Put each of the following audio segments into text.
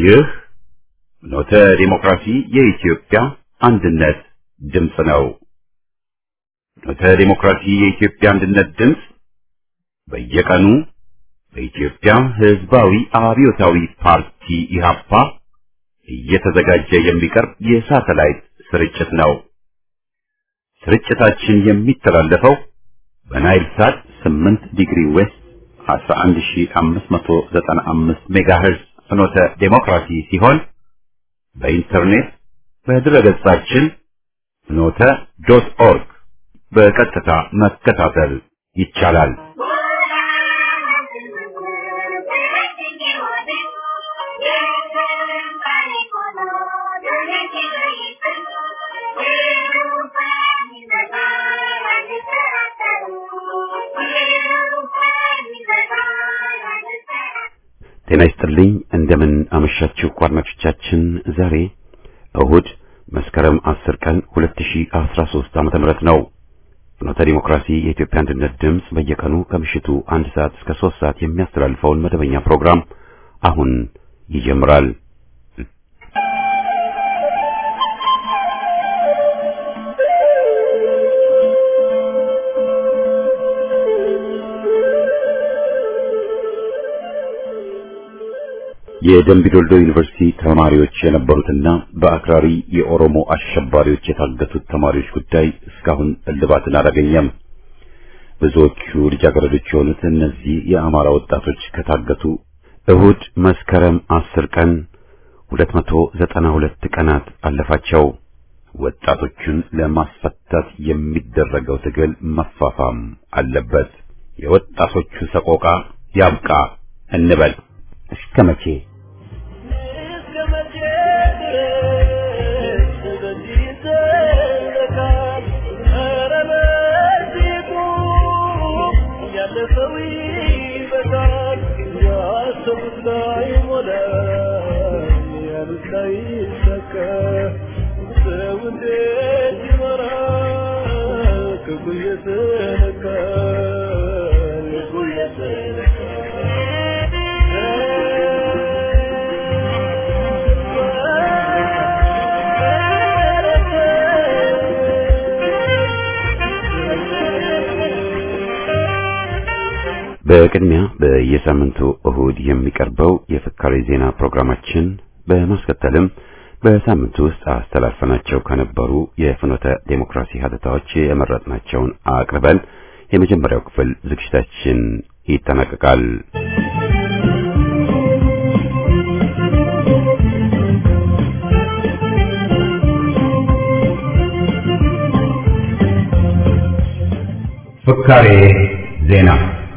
ይህ ኖተ ዲሞክራሲ የኢትዮጵያ አንድነት ድምፅ ነው። ኖተ ዲሞክራሲ የኢትዮጵያ አንድነት ድምፅ በየቀኑ በኢትዮጵያ ሕዝባዊ አብዮታዊ ፓርቲ ኢህአፓ እየተዘጋጀ የሚቀርብ የሳተላይት ስርጭት ነው። ስርጭታችን የሚተላለፈው በናይል ሳት 8 ዲግሪ ዌስት 11595 ሜጋሄርዝ ፍኖተ ዴሞክራሲ ሲሆን በኢንተርኔት በድረገጻችን ፍኖተ ዶት ኦርግ በቀጥታ መከታተል ይቻላል። ጤና ይስጥልኝ። እንደምን አመሻችሁ አድማጮቻችን። ዛሬ እሁድ መስከረም 10 ቀን 2013 ዓመተ ምህረት ነው። ፍኖተ ዲሞክራሲ የኢትዮጵያ አንድነት ድምፅ በየቀኑ ከምሽቱ አንድ ሰዓት እስከ 3 ሰዓት የሚያስተላልፈውን መደበኛ ፕሮግራም አሁን ይጀምራል። የደምቢዶልዶ ዩኒቨርሲቲ ተማሪዎች የነበሩትና በአክራሪ የኦሮሞ አሸባሪዎች የታገቱት ተማሪዎች ጉዳይ እስካሁን እልባትን አላገኘም። ብዙዎቹ ልጃገረዶች የሆኑት እነዚህ የአማራ ወጣቶች ከታገቱ እሁድ መስከረም አስር ቀን 292 ቀናት አለፋቸው። ወጣቶቹን ለማስፈታት የሚደረገው ትግል መፋፋም አለበት። የወጣቶቹ ሰቆቃ ያብቃ እንበል። እስከ መቼ በቅድሚያ በየሳምንቱ እሁድ የሚቀርበው የፍካሬ ዜና ፕሮግራማችን በማስከተልም በሳምንቱ ውስጥ አስተላልፈናቸው ከነበሩ የፍኖተ ዴሞክራሲ ሀተታዎች የመረጥናቸውን አቅርበን የመጀመሪያው ክፍል ዝግጅታችን ይጠናቀቃል። ፍካሬ ዜና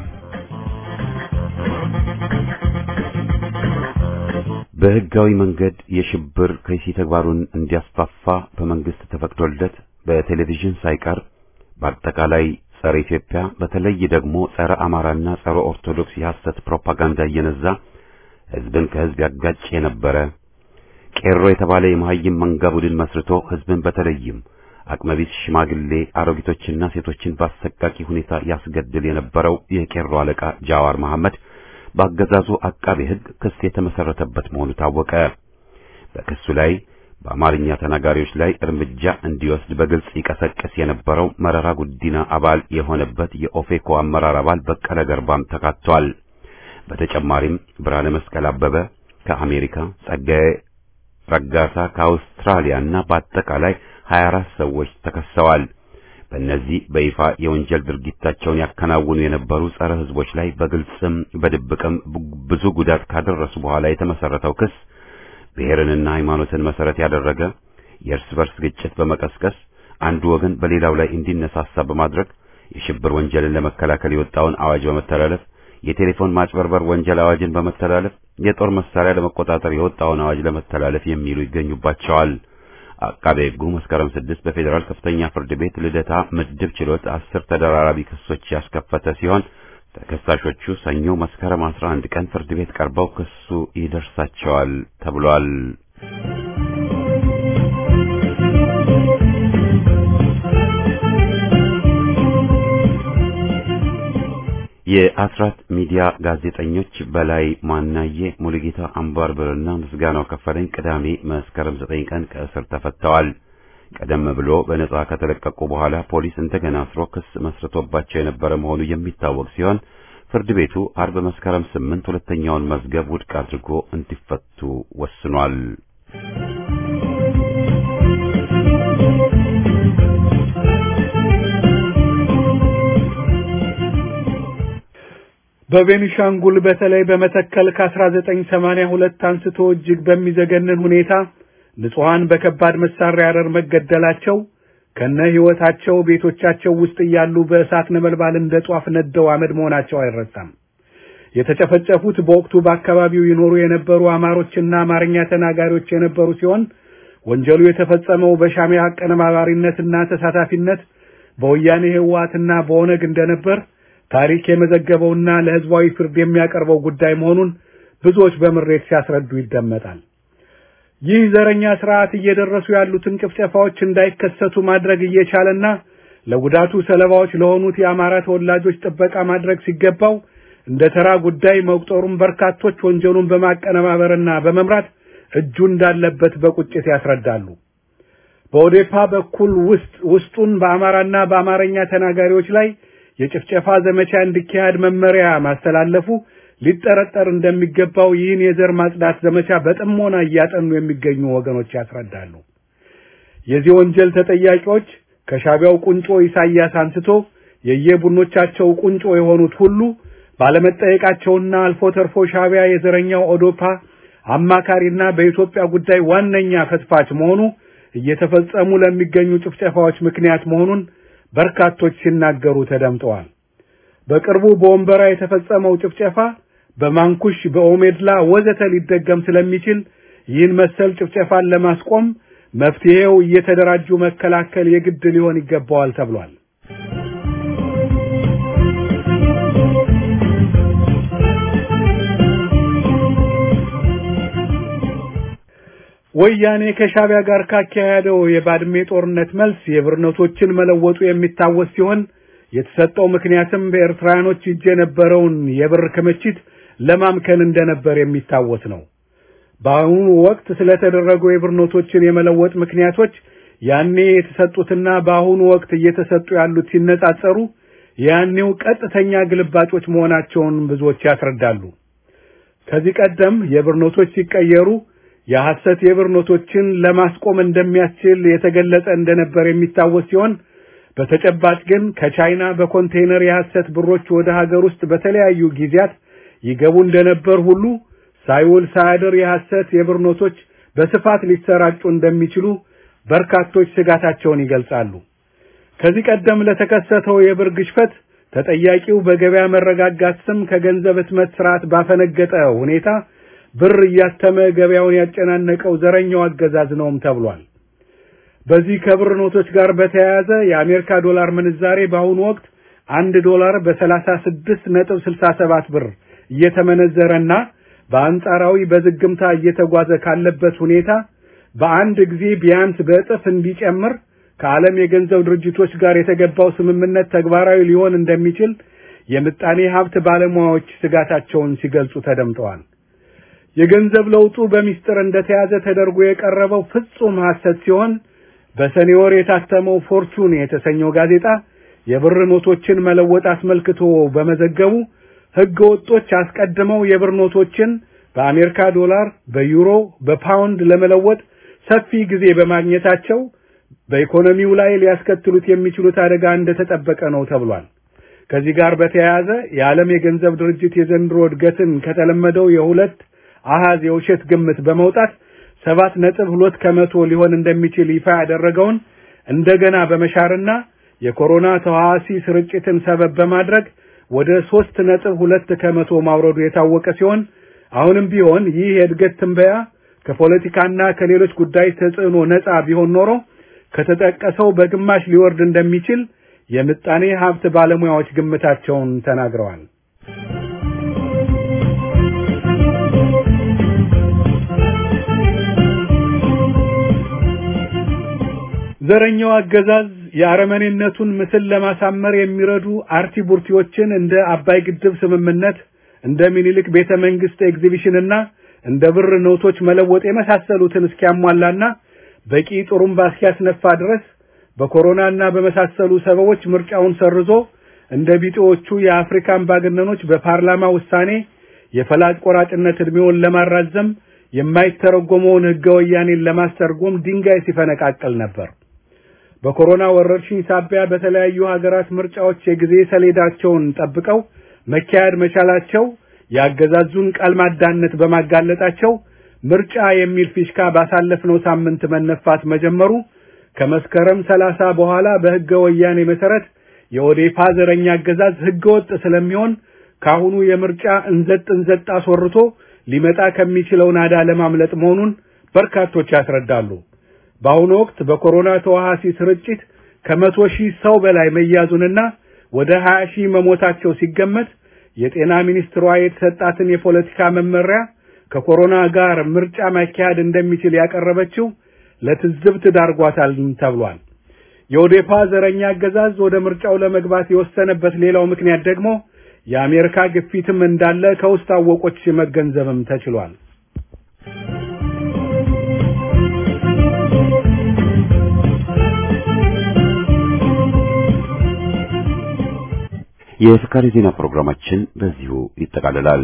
በህጋዊ መንገድ የሽብር ከይሲ ተግባሩን እንዲያስፋፋ በመንግስት ተፈቅዶለት በቴሌቪዥን ሳይቀር በአጠቃላይ ጸረ ኢትዮጵያ በተለይ ደግሞ ጸረ አማራና ጸረ ኦርቶዶክስ የሐሰት ፕሮፓጋንዳ እየነዛ ህዝብን ከህዝብ ያጋጭ የነበረ ቄሮ የተባለ የመሀይም መንጋ ቡድን መስርቶ ህዝብን በተለይም አቅመቢስ ሽማግሌ አሮጊቶችና ሴቶችን በአሰቃቂ ሁኔታ ያስገድል የነበረው የቄሮ አለቃ ጃዋር መሐመድ በአገዛዙ አቃቤ ህግ ክስ የተመሰረተበት መሆኑ ታወቀ። በክሱ ላይ በአማርኛ ተናጋሪዎች ላይ እርምጃ እንዲወስድ በግልጽ ይቀሰቅስ የነበረው መረራ ጉዲና አባል የሆነበት የኦፌኮ አመራር አባል በቀለ ገርባም ተካቷል። በተጨማሪም ብርሃነ መስቀል አበበ ከአሜሪካ፣ ጸጋዬ ረጋሳ ከአውስትራሊያና በአጠቃላይ 24 ሰዎች ተከሰዋል። በእነዚህ በይፋ የወንጀል ድርጊታቸውን ያከናውኑ የነበሩ ጸረ ህዝቦች ላይ በግልጽም በድብቅም ብዙ ጉዳት ካደረሱ በኋላ የተመሰረተው ክስ ብሔርንና ሃይማኖትን መሰረት ያደረገ የእርስ በርስ ግጭት በመቀስቀስ አንዱ ወገን በሌላው ላይ እንዲነሳሳ በማድረግ የሽብር ወንጀልን ለመከላከል የወጣውን አዋጅ በመተላለፍ የቴሌፎን ማጭበርበር ወንጀል አዋጅን በመተላለፍ የጦር መሳሪያ ለመቆጣጠር የወጣውን አዋጅ ለመተላለፍ የሚሉ ይገኙባቸዋል። አቃቤ ሕጉ መስከረም ስድስት በፌዴራል ከፍተኛ ፍርድ ቤት ልደታ ምድብ ችሎት አስር ተደራራቢ ክሶች ያስከፈተ ሲሆን ተከሳሾቹ ሰኞ መስከረም 11 ቀን ፍርድ ቤት ቀርበው ክሱ ይደርሳቸዋል ተብሏል። የአስራት ሚዲያ ጋዜጠኞች በላይ ማናዬ፣ ሙሉጌታ አምባርበርና ምስጋናው ከፈለኝ ቅዳሜ መስከረም 9 ቀን ከእስር ተፈተዋል። ቀደም ብሎ በነጻ ከተለቀቁ በኋላ ፖሊስ እንደገና አስሮ ክስ መስርቶባቸው የነበረ መሆኑ የሚታወቅ ሲሆን ፍርድ ቤቱ አርብ መስከረም 8 ሁለተኛውን መዝገብ ውድቅ አድርጎ እንዲፈቱ ወስኗል። በቤኒሻንጉል በተለይ በመተከል ከ1982 አንስቶ እጅግ በሚዘገንን ሁኔታ ንጹሐን በከባድ መሳሪያ አረር መገደላቸው ከነ ሕይወታቸው ቤቶቻቸው ውስጥ እያሉ በእሳት ነበልባል እንደ ጧፍ ነደው አመድ መሆናቸው አይረሳም። የተጨፈጨፉት በወቅቱ በአካባቢው ይኖሩ የነበሩ አማሮችና አማርኛ ተናጋሪዎች የነበሩ ሲሆን ወንጀሉ የተፈጸመው በሻዕቢያ አቀነባባሪነትና ተሳታፊነት በወያኔ ህወሓትና በኦነግ እንደነበር ታሪክ የመዘገበውና ለሕዝባዊ ፍርድ የሚያቀርበው ጉዳይ መሆኑን ብዙዎች በምሬት ሲያስረዱ ይደመጣል። ይህ ዘረኛ ስርዓት እየደረሱ ያሉትን ጭፍጨፋዎች እንዳይከሰቱ ማድረግ እየቻለና ለጉዳቱ ሰለባዎች ለሆኑት የአማራ ተወላጆች ጥበቃ ማድረግ ሲገባው እንደ ተራ ጉዳይ መቁጠሩን በርካቶች ወንጀሉን በማቀነባበርና በመምራት እጁ እንዳለበት በቁጭት ያስረዳሉ። በኦዴፓ በኩል ውስጥ ውስጡን በአማራና በአማርኛ ተናጋሪዎች ላይ የጭፍጨፋ ዘመቻ እንዲካሄድ መመሪያ ማስተላለፉ ሊጠረጠር እንደሚገባው ይህን የዘር ማጽዳት ዘመቻ በጥሞና እያጠኑ የሚገኙ ወገኖች ያስረዳሉ። የዚህ ወንጀል ተጠያቂዎች ከሻዕቢያው ቁንጮ ኢሳያስ አንስቶ የየቡድኖቻቸው ቁንጮ የሆኑት ሁሉ ባለመጠየቃቸውና አልፎ ተርፎ ሻዕቢያ የዘረኛው ኦዶፓ አማካሪና በኢትዮጵያ ጉዳይ ዋነኛ ፈትፋች መሆኑ እየተፈጸሙ ለሚገኙ ጭፍጨፋዎች ምክንያት መሆኑን በርካቶች ሲናገሩ ተደምጠዋል። በቅርቡ በወንበራ የተፈጸመው ጭፍጨፋ በማንኩሽ፣ በኦሜድላ ወዘተ ሊደገም ስለሚችል ይህን መሰል ጭፍጨፋን ለማስቆም መፍትሄው እየተደራጁ መከላከል የግድ ሊሆን ይገባዋል ተብሏል። ወያኔ ከሻዕቢያ ጋር ካካሄደው የባድሜ ጦርነት መልስ የብር ኖቶችን መለወጡ የሚታወስ ሲሆን የተሰጠው ምክንያትም በኤርትራውያኖች እጅ የነበረውን የብር ክምችት ለማምከን እንደነበር የሚታወስ ነው። በአሁኑ ወቅት ስለተደረጉ የብር ኖቶችን የመለወጥ ምክንያቶች ያኔ የተሰጡትና በአሁኑ ወቅት እየተሰጡ ያሉት ሲነጻጸሩ ያኔው ቀጥተኛ ግልባጮች መሆናቸውን ብዙዎች ያስረዳሉ። ከዚህ ቀደም የብር ኖቶች ሲቀየሩ የሐሰት የብር ኖቶችን ለማስቆም እንደሚያስችል የተገለጸ እንደነበር የሚታወስ ሲሆን በተጨባጭ ግን ከቻይና በኮንቴይነር የሐሰት ብሮች ወደ ሀገር ውስጥ በተለያዩ ጊዜያት ይገቡ እንደነበር ሁሉ ሳይውል ሳያድር የሐሰት የብር ኖቶች በስፋት ሊሰራጩ እንደሚችሉ በርካቶች ስጋታቸውን ይገልጻሉ። ከዚህ ቀደም ለተከሰተው የብር ግሽፈት ተጠያቂው በገበያ መረጋጋት ስም ከገንዘብ ህትመት ስርዓት ባፈነገጠ ሁኔታ ብር እያተመ ገበያውን ያጨናነቀው ዘረኛው አገዛዝ ነውም ተብሏል። በዚህ ከብር ኖቶች ጋር በተያያዘ የአሜሪካ ዶላር ምንዛሬ በአሁኑ ወቅት አንድ ዶላር በሰላሳ ስድስት ነጥብ ስልሳ ሰባት ብር እየተመነዘረና በአንጻራዊ በዝግምታ እየተጓዘ ካለበት ሁኔታ በአንድ ጊዜ ቢያንስ በእጥፍ እንዲጨምር ከዓለም የገንዘብ ድርጅቶች ጋር የተገባው ስምምነት ተግባራዊ ሊሆን እንደሚችል የምጣኔ ሀብት ባለሙያዎች ስጋታቸውን ሲገልጹ ተደምጠዋል። የገንዘብ ለውጡ በሚስጥር እንደተያዘ ተደርጎ የቀረበው ፍጹም ሐሰት ሲሆን በሰኔ ወር የታተመው ፎርቹን የተሰኘው ጋዜጣ የብር ኖቶችን መለወጥ አስመልክቶ በመዘገቡ ሕገ ወጦች አስቀድመው የብር ኖቶችን በአሜሪካ ዶላር፣ በዩሮ፣ በፓውንድ ለመለወጥ ሰፊ ጊዜ በማግኘታቸው በኢኮኖሚው ላይ ሊያስከትሉት የሚችሉት አደጋ እንደተጠበቀ ነው ተብሏል። ከዚህ ጋር በተያያዘ የዓለም የገንዘብ ድርጅት የዘንድሮ እድገትን ከተለመደው የሁለት አሃዝ የውሸት ግምት በመውጣት ሰባት ነጥብ ሁለት ከመቶ ሊሆን እንደሚችል ይፋ ያደረገውን እንደገና በመሻርና የኮሮና ተዋሲ ስርጭትን ሰበብ በማድረግ ወደ ሶስት ነጥብ ሁለት ከመቶ ማውረዱ የታወቀ ሲሆን አሁንም ቢሆን ይህ የእድገት ትንበያ ከፖለቲካና ከሌሎች ጉዳይ ተጽዕኖ ነፃ ቢሆን ኖሮ ከተጠቀሰው በግማሽ ሊወርድ እንደሚችል የምጣኔ ሀብት ባለሙያዎች ግምታቸውን ተናግረዋል። ዘረኛው አገዛዝ የአረመኔነቱን ምስል ለማሳመር የሚረዱ አርቲ ቡርቲዎችን እንደ አባይ ግድብ ስምምነት፣ እንደ ሚኒሊክ ቤተ መንግስት ኤግዚቢሽንና እንደ ብር ኖቶች መለወጥ የመሳሰሉትን እስኪያሟላና በቂ ጥሩምባ እስኪያስነፋ ድረስ በኮሮናና በመሳሰሉ ሰበቦች ምርጫውን ሰርዞ እንደ ቢጤዎቹ የአፍሪካ አምባገነኖች በፓርላማ ውሳኔ የፈላጭ ቆራጭነት ዕድሜውን ለማራዘም የማይተረጎመውን ሕገ ወያኔን ለማስተርጎም ድንጋይ ሲፈነቃቀል ነበር። በኮሮና ወረርሽኝ ሳቢያ በተለያዩ ሀገራት ምርጫዎች የጊዜ ሰሌዳቸውን ጠብቀው መካሄድ መቻላቸው ያገዛዙን ቃል ማዳነት በማጋለጣቸው ምርጫ የሚል ፊሽካ ባሳለፍነው ሳምንት መነፋት መጀመሩ ከመስከረም ሰላሳ በኋላ በሕገ ወያኔ መሰረት የኦዴፓ ዘረኛ አገዛዝ ሕገ ወጥ ስለሚሆን ካሁኑ የምርጫ እንዘጥ እንዘጥ አስወርቶ ሊመጣ ከሚችለው ናዳ ለማምለጥ መሆኑን በርካቶች ያስረዳሉ። በአሁኑ ወቅት በኮሮና ተዋሃሲ ስርጭት ከመቶ ሺህ ሰው በላይ መያዙንና ወደ 20 ሺህ መሞታቸው ሲገመት የጤና ሚኒስትሯ የተሰጣትን የፖለቲካ መመሪያ ከኮሮና ጋር ምርጫ ማካሄድ እንደሚችል ያቀረበችው ለትዝብት ዳርጓታል ተብሏል። የኦዴፓ ዘረኛ አገዛዝ ወደ ምርጫው ለመግባት የወሰነበት ሌላው ምክንያት ደግሞ የአሜሪካ ግፊትም እንዳለ ከውስጥ አወቆች መገንዘብም ተችሏል። የፍካሪ ዜና ፕሮግራማችን በዚሁ ይጠቃልላል።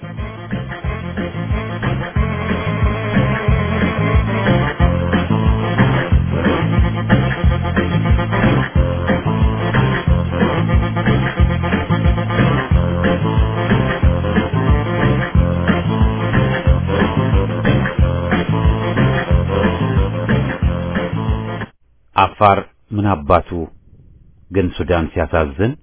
አፋር ምን አባቱ ግን ሱዳን ሲያሳዝን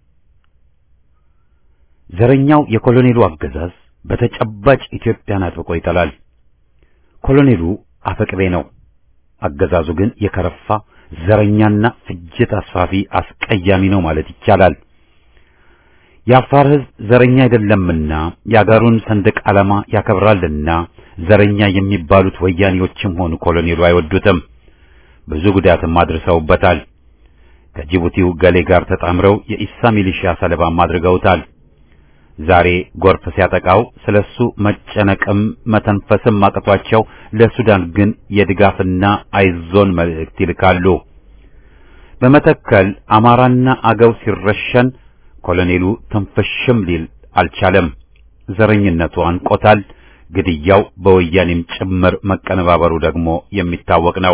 ዘረኛው የኮሎኔሉ አገዛዝ በተጨባጭ ኢትዮጵያን አጥብቆ ይጠላል። ኮሎኔሉ አፈቅቤ ነው። አገዛዙ ግን የከረፋ ዘረኛና ፍጅት አስፋፊ አስቀያሚ ነው ማለት ይቻላል። የአፋር ሕዝብ ዘረኛ አይደለምና የአገሩን ሰንደቅ ዓላማ ያከብራልና ዘረኛ የሚባሉት ወያኔዎችም ሆኑ ኮሎኔሉ አይወዱትም። ብዙ ጉዳትም አድርሰውበታል። ከጅቡቲው ገሌ ጋር ተጣምረው የኢሳ ሚሊሺያ ሰለባም አድርገውታል። ዛሬ ጎርፍ ሲያጠቃው ስለሱ መጨነቅም መተንፈስም አቅቷቸው ለሱዳን ግን የድጋፍና አይዞን መልእክት ይልካሉ። በመተከል አማራና አገው ሲረሸን ኮሎኔሉ ትንፍሽም ሊል አልቻለም። ዘረኝነቱ አንቆታል። ግድያው በወያኔም ጭምር መቀነባበሩ ደግሞ የሚታወቅ ነው።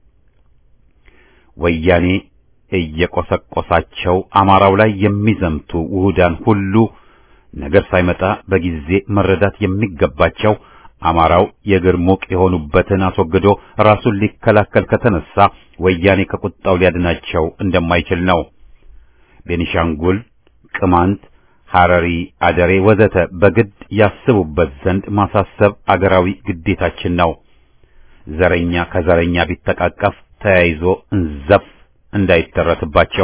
ወያኔ እየቆሰቆሳቸው አማራው ላይ የሚዘምቱ ውሁዳን ሁሉ ነገር ሳይመጣ በጊዜ መረዳት የሚገባቸው አማራው የእግር ሙቅ የሆኑበትን አስወግዶ ራሱን ሊከላከል ከተነሳ ወያኔ ከቁጣው ሊያድናቸው እንደማይችል ነው። ቤኒሻንጉል፣ ቅማንት፣ ሐረሪ፣ አደሬ ወዘተ በግድ ያስቡበት ዘንድ ማሳሰብ አገራዊ ግዴታችን ነው። ዘረኛ ከዘረኛ ቢተቃቀፍ ተያይዞ እንዘፍ እንዳይተረትባቸው።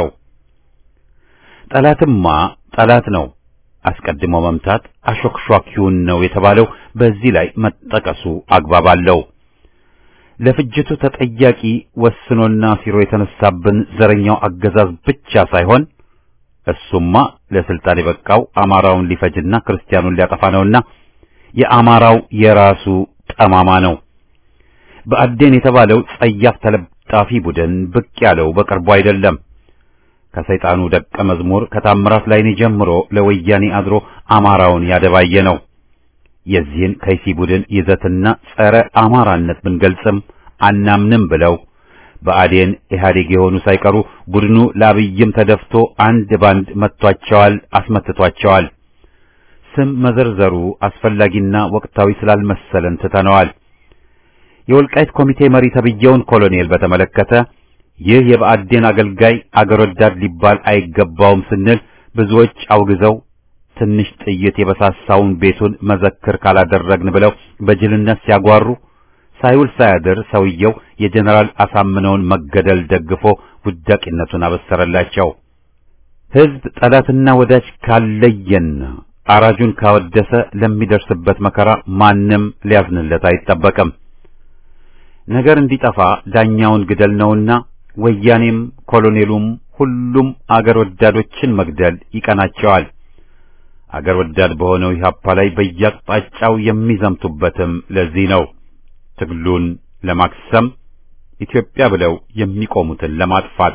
ጠላትማ ጠላት ነው። አስቀድሞ መምታት አሾክሿኪውን ነው የተባለው በዚህ ላይ መጠቀሱ አግባብ አለው። ለፍጅቱ ተጠያቂ ወስኖና ሲሮ የተነሳብን ዘረኛው አገዛዝ ብቻ ሳይሆን እሱማ ለስልጣን የበቃው አማራውን ሊፈጅና ክርስቲያኑን ሊያጠፋ ነውና የአማራው የራሱ ጠማማ ነው። በአዴን የተባለው ጸያፍ ተለጣፊ ቡድን ብቅ ያለው በቅርቡ አይደለም። ከሰይጣኑ ደቀ መዝሙር ከታምራት ላይኔ ጀምሮ ለወያኔ አድሮ አማራውን ያደባየ ነው። የዚህን ከይሲ ቡድን ይዘትና ጸረ አማራነት ብንገልጽም አናምንም ብለው በአዴን ኢህአዴግ የሆኑ ሳይቀሩ ቡድኑ ለአብይም ተደፍቶ አንድ ባንድ መጥቷቸዋል፣ አስመትቷቸዋል። ስም መዘርዘሩ አስፈላጊና ወቅታዊ ስላልመሰለን ትተነዋል። የወልቃይት ኮሚቴ መሪ ተብዬውን ኮሎኔል በተመለከተ ይህ የብአዴን አገልጋይ አገር ወዳድ ሊባል አይገባውም ስንል ብዙዎች አውግዘው ትንሽ ጥይት የበሳሳውን ቤቱን መዘክር ካላደረግን ብለው በጅልነት ሲያጓሩ ሳይውል ሳያድር ሰውየው የጀነራል አሳምነውን መገደል ደግፎ ውዳቂነቱን አበሰረላቸው። ሕዝብ ጠላትና ወዳጅ ካለየና አራጁን ካወደሰ ለሚደርስበት መከራ ማንም ሊያዝንለት አይጠበቅም። ነገር እንዲጠፋ ዳኛውን ግደል ነውና ወያኔም ኮሎኔሉም ሁሉም አገር ወዳዶችን መግደል ይቀናቸዋል። አገር ወዳድ በሆነው ኢህአፓ ላይ በየአቅጣጫው የሚዘምቱበትም ለዚህ ነው። ትግሉን ለማክሰም ኢትዮጵያ ብለው የሚቆሙትን ለማጥፋት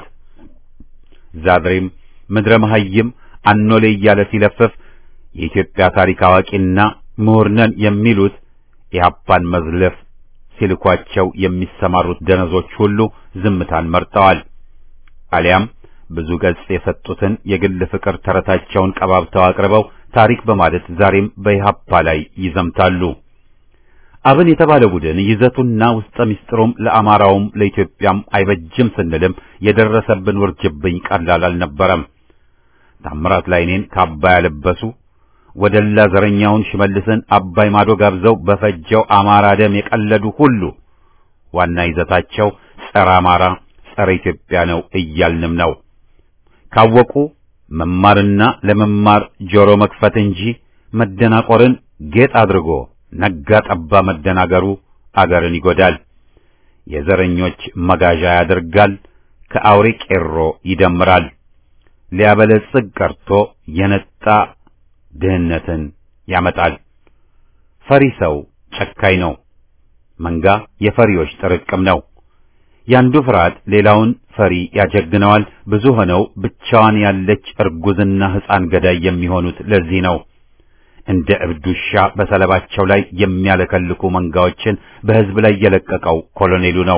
ዛድሬም ምድረ መሐይም አኖሌ እያለ ሲለፍፍ የኢትዮጵያ ታሪክ አዋቂና ምሁር ነን የሚሉት ኢህአፓን መዝለፍ ሲልኳቸው የሚሰማሩት ደነዞች ሁሉ ዝምታን መርጠዋል። አሊያም ብዙ ገጽ የሰጡትን የግል ፍቅር ተረታቸውን ቀባብተው አቅርበው ታሪክ በማለት ዛሬም በኢህአፓ ላይ ይዘምታሉ። አብን የተባለ ቡድን ይዘቱና ውስጠ ምስጢሩም ለአማራውም ለኢትዮጵያም አይበጅም ስንልም የደረሰብን ውርጅብኝ ቀላል አልነበረም። ታምራት ላይኔን ካባ ያለበሱ ወደላ ዘረኛውን ሽመልስን አባይ ማዶ ጋብዘው በፈጀው አማራ ደም የቀለዱ ሁሉ ዋና ይዘታቸው ጸረ አማራ፣ ጸረ ኢትዮጵያ ነው እያልንም ነው። ካወቁ መማርና ለመማር ጆሮ መክፈት እንጂ መደናቆርን ጌጥ አድርጎ ነጋ ጠባ መደናገሩ አገርን ይጎዳል፣ የዘረኞች መጋዣ ያደርጋል፣ ከአውሬ ቄሮ ይደምራል። ሊያበለጽግ ቀርቶ የነጣ ድህነትን ያመጣል። ፈሪ ሰው ጨካኝ ነው። መንጋ የፈሪዎች ጥርቅም ነው። ያንዱ ፍርሃት ሌላውን ፈሪ ያጀግነዋል። ብዙ ሆነው ብቻዋን ያለች እርጉዝና ሕፃን ገዳይ የሚሆኑት ለዚህ ነው። እንደ እብድ ውሻ በሰለባቸው ላይ የሚያለከልኩ መንጋዎችን በሕዝብ ላይ የለቀቀው ኮሎኔሉ ነው።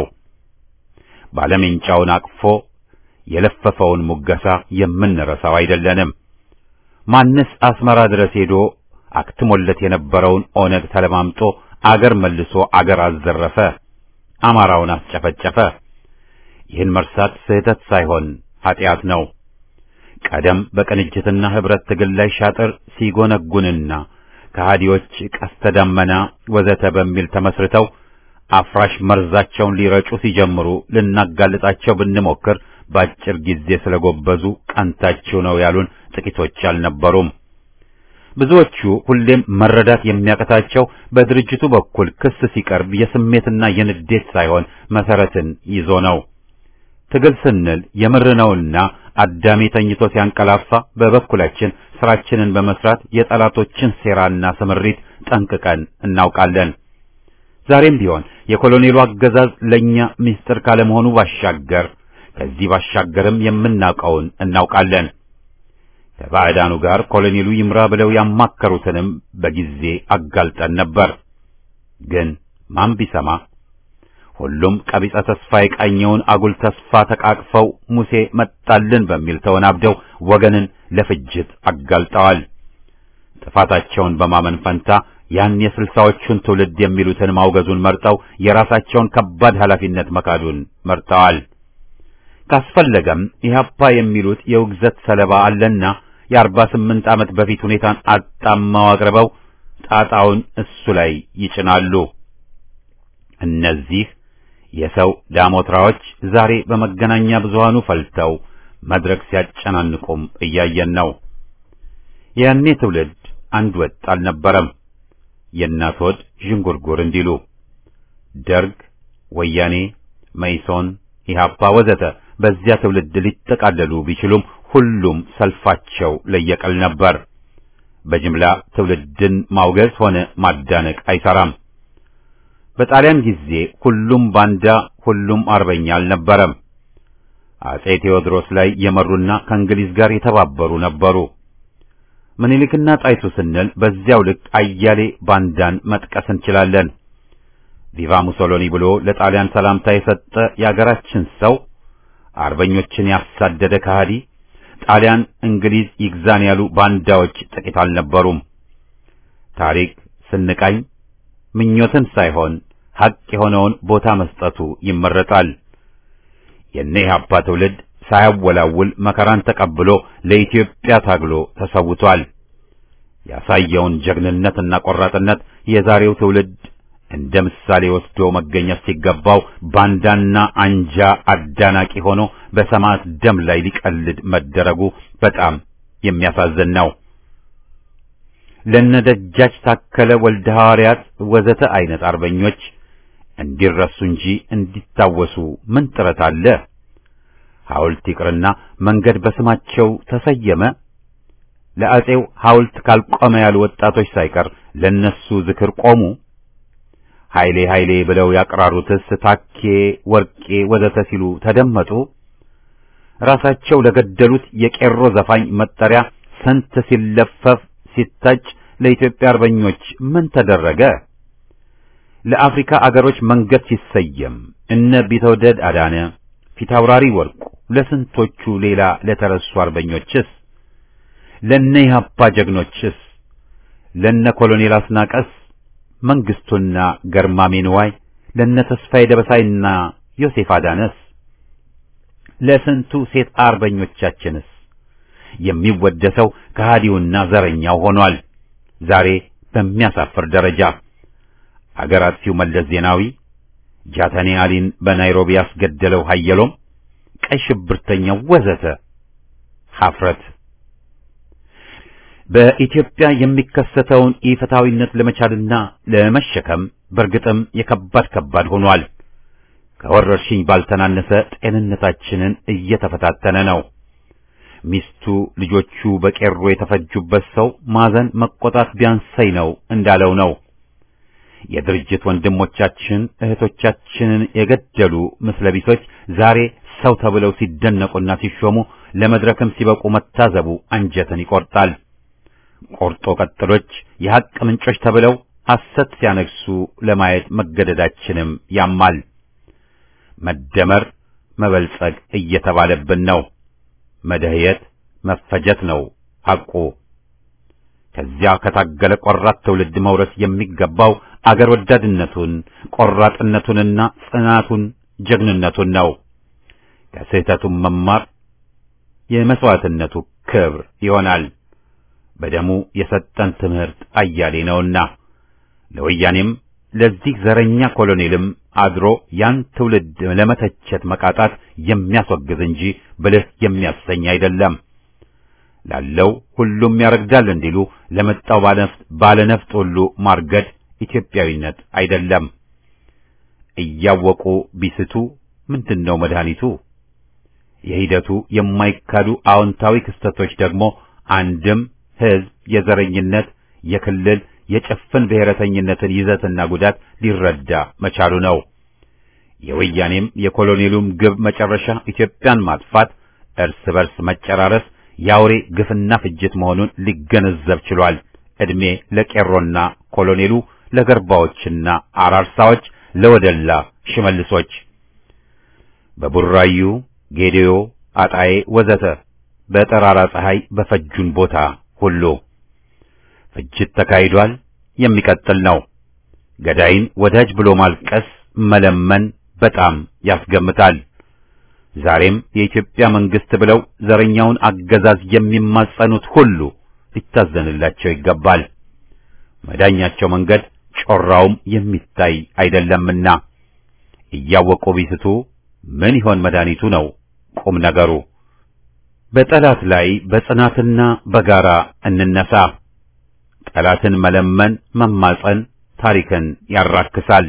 ባለሜንጫውን አቅፎ የለፈፈውን ሙገሳ የምንረሳው አይደለንም። ማንስ አስመራ ድረስ ሄዶ አክትሞለት የነበረውን ኦነግ ተለማምጦ አገር መልሶ አገር አዘረፈ፣ አማራውን አስጨፈጨፈ። ይህን መርሳት ስህተት ሳይሆን ኀጢአት ነው። ቀደም በቅንጅትና ኅብረት ትግል ላይ ሻጥር ሲጎነጉንና ከሃዲዎች ቀስተ ደመና ወዘተ በሚል ተመስርተው አፍራሽ መርዛቸውን ሊረጩ ሲጀምሩ ልናጋልጣቸው ብንሞክር በአጭር ጊዜ ስለጎበዙ ቀንታችሁ ነው ያሉን ጥቂቶች አልነበሩም። ብዙዎቹ ሁሌም መረዳት የሚያቀታቸው በድርጅቱ በኩል ክስ ሲቀርብ የስሜትና የንዴት ሳይሆን መሰረትን ይዞ ነው። ትግል ስንል የምር ነውና አዳሜ ተኝቶ ሲያንቀላፋ በበኩላችን ስራችንን በመስራት የጠላቶችን ሴራና ስምሪት ጠንቅቀን እናውቃለን። ዛሬም ቢሆን የኮሎኔሉ አገዛዝ ለኛ ምስጢር ካለመሆኑ ባሻገር ከዚህ ባሻገርም የምናውቀውን እናውቃለን። ከባዕዳኑ ጋር ኮሎኔሉ ይምራ ብለው ያማከሩትንም በጊዜ አጋልጠን ነበር። ግን ማን ቢሰማ ሁሉም ቀቢጸ ተስፋ የቃኘውን አጉል ተስፋ ተቃቅፈው ሙሴ መጣልን በሚል ተወናብደው ወገንን ለፍጅት አጋልጠዋል። ጥፋታቸውን በማመን ፈንታ ያን የስልሳዎቹን ትውልድ የሚሉትን ማውገዙን መርጠው የራሳቸውን ከባድ ኃላፊነት መካዱን መርጠዋል። ካስፈለገም ኢህአፓ የሚሉት የውግዘት ሰለባ አለና የአርባ ስምንት ዓመት በፊት ሁኔታን አጣማው አቅርበው ጣጣውን እሱ ላይ ይጭናሉ። እነዚህ የሰው ዳሞትራዎች ዛሬ በመገናኛ ብዙሃኑ ፈልተው መድረክ ሲያጨናንቁም እያየን ነው። ያኔ ትውልድ አንድ ወጥ አልነበረም። የእናት ሆድ ዥንጉርጉር እንዲሉ ደርግ፣ ወያኔ፣ መይሶን፣ ኢህአፓ ወዘተ በዚያ ትውልድ ሊጠቃለሉ ቢችሉም ሁሉም ሰልፋቸው ለየቀል ነበር። በጅምላ ትውልድን ማውገዝ ሆነ ማዳነቅ አይሰራም። በጣሊያን ጊዜ ሁሉም ባንዳ፣ ሁሉም አርበኛ አልነበረም። አጼ ቴዎድሮስ ላይ የመሩና ከእንግሊዝ ጋር የተባበሩ ነበሩ። ምኒልክና ጣይቱ ስንል በዚያው ልክ አያሌ ባንዳን መጥቀስ እንችላለን። ቪቫ ሙሶሎኒ ብሎ ለጣሊያን ሰላምታ የሰጠ የአገራችን ሰው፣ አርበኞችን ያሳደደ ከሃዲ፣ ጣሊያን እንግሊዝ ይግዛን ያሉ ባንዳዎች ጥቂት አልነበሩም። ታሪክ ስንቃኝ ምኞትን ሳይሆን ሐቅ የሆነውን ቦታ መስጠቱ ይመረጣል። የነ ኢህአፓ ትውልድ ሳያወላውል መከራን ተቀብሎ ለኢትዮጵያ ታግሎ ተሰውቷል። ያሳየውን ጀግንነትና ቆራጥነት የዛሬው ትውልድ እንደ ምሳሌ ወስዶ መገኘት ሲገባው ባንዳና አንጃ አዳናቂ ሆኖ በሰማዕት ደም ላይ ሊቀልድ መደረጉ በጣም የሚያሳዝን ነው። ለነደጃች ታከለ ወልደ ሐዋርያት ወዘተ አይነት አርበኞች እንዲረሱ እንጂ እንዲታወሱ ምን ጥረት አለ? ሐውልት ይቅርና መንገድ በስማቸው ተሰየመ። ለአጼው ሐውልት ካልቆመ ያሉ ወጣቶች ሳይቀር ለነሱ ዝክር ቆሙ። ኃይሌ ኃይሌ ብለው ያቀራሩትስ ታኬ፣ ወርቄ ወዘተ ሲሉ ተደመጡ። ራሳቸው ለገደሉት የቄሮ ዘፋኝ መጠሪያ ስንት ሲለፈፍ ሲታጭ ለኢትዮጵያ አርበኞች ምን ተደረገ? ለአፍሪካ አገሮች መንገድ ሲሰየም እነ ቢተውደድ አዳነ፣ ፊታውራሪ ወርቁ ለስንቶቹ ሌላ ለተረሱ አርበኞችስ ለነ ኢህአፓ ጀግኖችስ ለነ ኮሎኔል አስናቀስ መንግስቱና ገርማሜ ንዋይ ለነ ተስፋዬ ደበሳይና ዮሴፍ አዳነስ ለስንቱ ሴት አርበኞቻችንስ የሚወደሰው ከሃዲውና ዘረኛው ሆኗል። ዛሬ በሚያሳፍር ደረጃ አገር አጥፊው መለስ ዜናዊ ጃተኔ አሊን በናይሮቢ ያስገደለው ሀየሎም ቀይ ሽብርተኛው ወዘተ ሐፍረት በኢትዮጵያ የሚከሰተውን ኢፍትሐዊነት ለመቻልና ለመሸከም በእርግጥም የከባድ ከባድ ሆኗል። ከወረርሽኝ ባልተናነሰ ጤንነታችንን እየተፈታተነ ነው። ሚስቱ ልጆቹ በቄሮ የተፈጁበት ሰው ማዘን መቆጣት ቢያንሰኝ ነው እንዳለው ነው። የድርጅት ወንድሞቻችን እህቶቻችንን የገደሉ ምስለቢሶች ዛሬ ሰው ተብለው ሲደነቁና ሲሾሙ ለመድረክም ሲበቁ መታዘቡ አንጀትን ይቆርጣል። ቆርጦ ቀጥሎች የሐቅ ምንጮች ተብለው ሐሰት ሲያነግሱ ለማየት መገደዳችንም ያማል። መደመር መበልጸግ እየተባለብን ነው። መደህየት መፈጀት ነው ሐቁ። ከዚያ ከታገለ ቆራጥ ትውልድ መውረስ የሚገባው አገር ወዳድነቱን ቆራጥነቱንና ጽናቱን ጀግንነቱን ነው። ከስህተቱም መማር የመስዋዕትነቱ ክብር ይሆናል። በደሙ የሰጠን ትምህርት አያሌ ነውና ለወያኔም ለዚህ ዘረኛ ኮሎኔልም አድሮ ያን ትውልድ ለመተቸት መቃጣት የሚያስወግዝ እንጂ ብልህ የሚያሰኝ አይደለም። ላለው ሁሉም ያረግዳል እንዲሉ ለመጣው ባለነፍጥ ሁሉ ማርገድ ኢትዮጵያዊነት አይደለም። እያወቁ ቢስቱ ምንድነው መድኃኒቱ? የሂደቱ የማይካዱ አዎንታዊ ክስተቶች ደግሞ አንድም ሕዝብ የዘረኝነት የክልል የጭፍን ብሔረተኝነትን ይዘትና ጉዳት ሊረዳ መቻሉ ነው። የወያኔም የኮሎኔሉም ግብ መጨረሻ ኢትዮጵያን ማጥፋት፣ እርስ በርስ መጨራረስ፣ የአውሬ ግፍና ፍጅት መሆኑን ሊገነዘብ ችሏል። ዕድሜ ለቄሮና ኮሎኔሉ፣ ለገርባዎችና አራርሳዎች፣ ለወደላ ሽመልሶች፣ በቡራዩ ጌዴዮ፣ አጣዬ ወዘተ በጠራራ ፀሐይ በፈጁን ቦታ ሁሉ ፍጅት ተካሂዷል። የሚቀጥል ነው። ገዳይን ወዳጅ ብሎ ማልቀስ መለመን በጣም ያስገምታል። ዛሬም የኢትዮጵያ መንግስት ብለው ዘረኛውን አገዛዝ የሚማጸኑት ሁሉ ሊታዘንላቸው ይገባል። መዳኛቸው መንገድ ጮራውም የሚታይ አይደለምና እያወቁ ቢስቱ ምን ይሆን መድኃኒቱ ነው ቁም ነገሩ። በጠላት ላይ በጽናትና በጋራ እንነሳ። ጠላትን መለመን መማጸን ታሪክን ያራክሳል።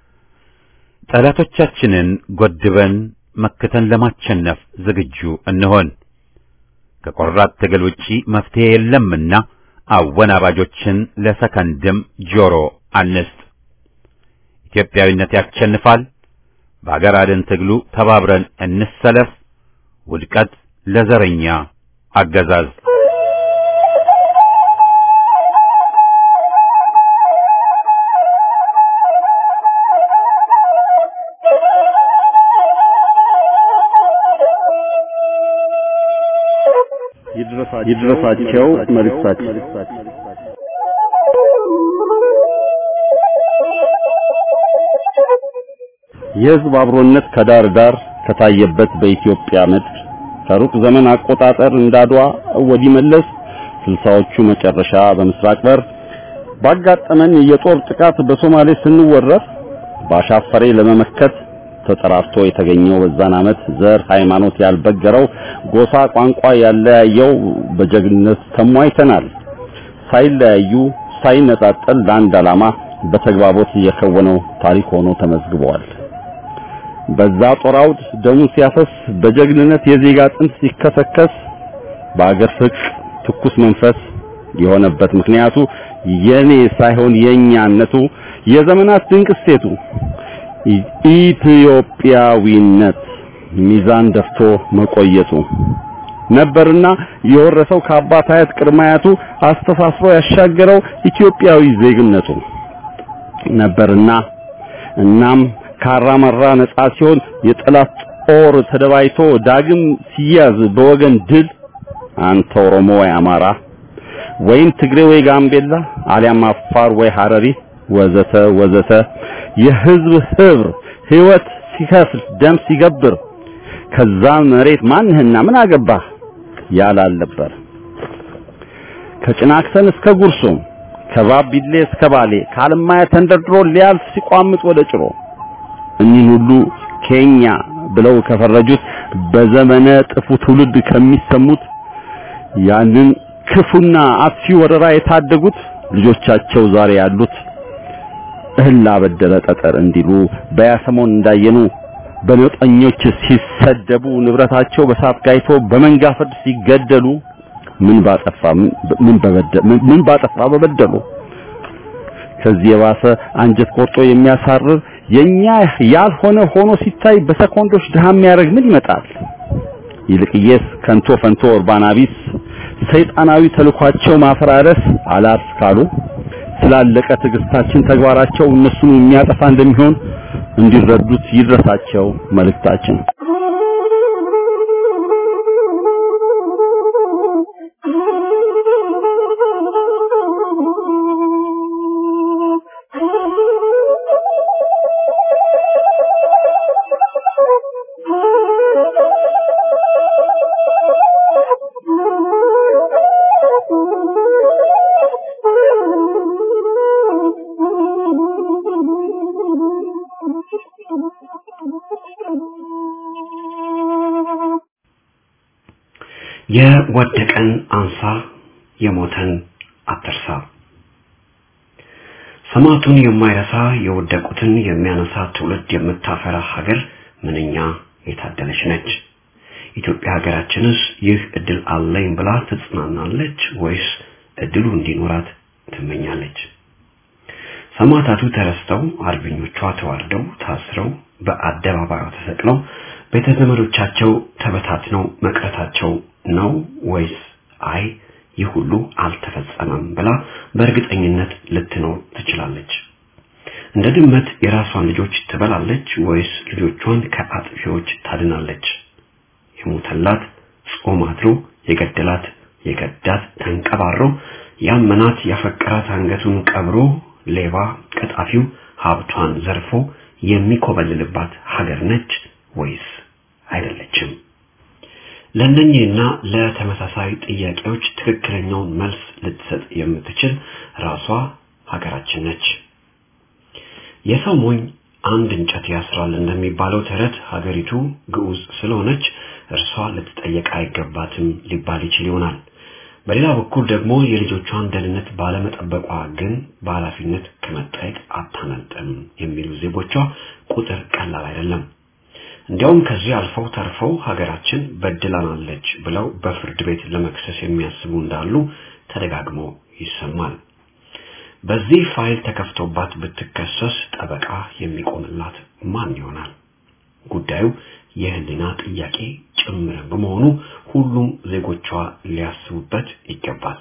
ጠላቶቻችንን ጎድበን መክተን ለማቸነፍ ዝግጁ እንሆን። ከቆራጥ ትግል ውጪ መፍትሄ የለምና አወናባጆችን ለሰከንድም ጆሮ አንስጥ። ኢትዮጵያዊነት ያሸንፋል። በአገር አድን ትግሉ ተባብረን እንሰለፍ። ውድቀት ለዘረኛ አገዛዝ። ይድረሳቸው መልእክታችን የሕዝብ አብሮነት ከዳር ዳር ከታየበት በኢትዮጵያ ምድር ከሩቅ ዘመን አቆጣጠር እንዳድዋ ወዲህ መለስ ስልሳዎቹ መጨረሻ በምስራቅ በር ባጋጠመን የጦር ጥቃት በሶማሌ ስንወረር ባሻፈሬ ለመመከት ተጠራርቶ የተገኘው በዛን ዓመት ዘር ሃይማኖት ያልበገረው ጎሳ ቋንቋ ያለያየው በጀግንነት ተሟይተናል። ሳይለያዩ ሳይነጣጠል ለአንድ ዓላማ በተግባቦት የከወነው ታሪክ ሆኖ ተመዝግበዋል። በዛ ጦር አውድ ደሙ ሲያፈስ በጀግንነት የዜጋ አጥንት ሲከሰከስ በአገር ፍቅር ትኩስ መንፈስ የሆነበት ምክንያቱ የኔ ሳይሆን የኛነቱ የዘመናት ድንቅ እሴቱ ኢትዮጵያዊነት ሚዛን ደፍቶ መቆየቱ ነበርና የወረሰው ከአባት አያት ቅድመ አያቱ አስተሳስሮ ያሻገረው ኢትዮጵያዊ ዜግነቱ ነበርና እናም ካራመራ ነጻ ሲሆን የጠላት ጦር ተደባይቶ ዳግም ሲያዝ በወገን ድል አንተ ኦሮሞ ወይ አማራ ወይም ትግሬ ወይ ጋምቤላ አሊያም አፋር ወይ ሐረሪ ወዘተ ወዘተ የህዝብ ህብር ህይወት ሲከፍል ደም ሲገብር ከዛ መሬት ማንህና ምን አገባህ ያላል ነበር። ከጭናክሰን እስከ ጉርሱም ከባቢሌ እስከ ባሌ ከአለማያ ተንደርድሮ ሊያልፍ ሲቋምጥ ወደ ጭሮ እኒህን ሁሉ ኬኛ ብለው ከፈረጁት በዘመነ ጥፉ ትውልድ ከሚሰሙት ያንን ክፉና አጥፊ ወረራ የታደጉት ልጆቻቸው ዛሬ ያሉት እህል ላበደረ ጠጠር እንዲሉ በያሰሞን እንዳየኑ በነጠኞች ሲሰደቡ ንብረታቸው በሳት ጋይቶ በመንጋ ፍርድ ሲገደሉ ምን ባጠፋ ምን በበደሉ ምን ባጠፋ በበደሉ ከዚህ የባሰ አንጀት ቆርጦ የሚያሳርር የኛ ያልሆነ ሆኖ ሲታይ በሰኮንዶች ድሃ የሚያደርግ ምን ይመጣል? ይልቅየስ ከንቶ ፈንቶ ኡርባና ቢስ ሰይጣናዊ ተልኳቸው ማፈራረስ አላስ ካሉ ስላለቀ ትዕግስታችን ተግባራቸው እነሱን የሚያጠፋ እንደሚሆን እንዲረዱት ይድረሳቸው መልእክታችን። የወደቀን አንሳ የሞተን አትርሳ። ሰማዕቱን የማይረሳ የወደቁትን የሚያነሳ ትውልድ የምታፈራ ሀገር ምንኛ የታደለች ነች። ኢትዮጵያ ሀገራችንስ ይህ እድል አለኝ ብላ ትጽናናለች ወይስ እድሉ እንዲኖራት ትመኛለች? ሰማዕታቱ ተረስተው አርበኞቿ ተዋርደው ታስረው በአደባባዩ ተሰቅለው ቤተ ዘመዶቻቸው ተበታትነው መቅረታቸው ነው ወይስ አይ ይህ ሁሉ አልተፈጸመም ብላ በእርግጠኝነት ልትኖር ትችላለች? እንደ ድመት የራሷን ልጆች ትበላለች ወይስ ልጆቿን ከአጥፊዎች ታድናለች? የሞተላት ጾም አድሮ የገደላት የገዳት ተንቀባሮ ያመናት ያፈቀራት አንገቱን ቀብሮ ሌባ ቀጣፊው ሀብቷን ዘርፎ የሚኮበልልባት ሀገር ነች ወይስ አይደለችም? ለእነኚህና ለተመሳሳይ ጥያቄዎች ትክክለኛውን መልስ ልትሰጥ የምትችል ራሷ ሀገራችን ነች። የሰው ሞኝ አንድ እንጨት ያስራል እንደሚባለው ተረት ሀገሪቱ ግዑዝ ስለሆነች እርሷ ልትጠየቅ አይገባትም ሊባል ይችል ይሆናል። በሌላ በኩል ደግሞ የልጆቿን ደህንነት ባለመጠበቋ ግን በኃላፊነት ከመጠየቅ አታመልጥም የሚሉ ዜጎቿ ቁጥር ቀላል አይደለም። እንዲያውም ከዚህ አልፈው ተርፈው ሀገራችን በድላናለች ብለው በፍርድ ቤት ለመክሰስ የሚያስቡ እንዳሉ ተደጋግሞ ይሰማል። በዚህ ፋይል ተከፍቶባት ብትከሰስ ጠበቃ የሚቆምላት ማን ይሆናል? ጉዳዩ የህሊና ጥያቄ ጭምር በመሆኑ ሁሉም ዜጎቿ ሊያስቡበት ይገባል።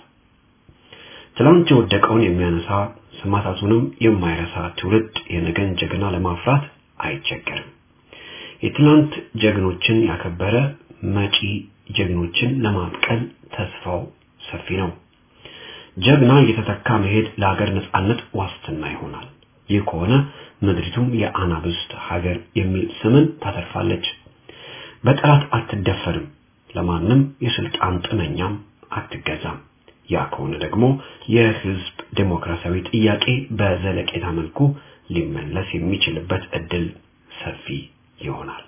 ትላንት የወደቀውን የሚያነሳ ሰማዕታቱንም የማይረሳ ትውልድ የነገን ጀግና ለማፍራት አይቸገርም። የትላንት ጀግኖችን ያከበረ መጪ ጀግኖችን ለማብቀል ተስፋው ሰፊ ነው። ጀግና እየተተካ መሄድ ለሀገር ነጻነት ዋስትና ይሆናል። ይህ ከሆነ ምድሪቱም የአናብስት ሀገር የሚል ስምን ታተርፋለች። በጠላት አትደፈርም፣ ለማንም የስልጣን ጥመኛም አትገዛም። ያ ከሆነ ደግሞ የህዝብ ዴሞክራሲያዊ ጥያቄ በዘለቄታ መልኩ ሊመለስ የሚችልበት እድል ሰፊ ይሆናል።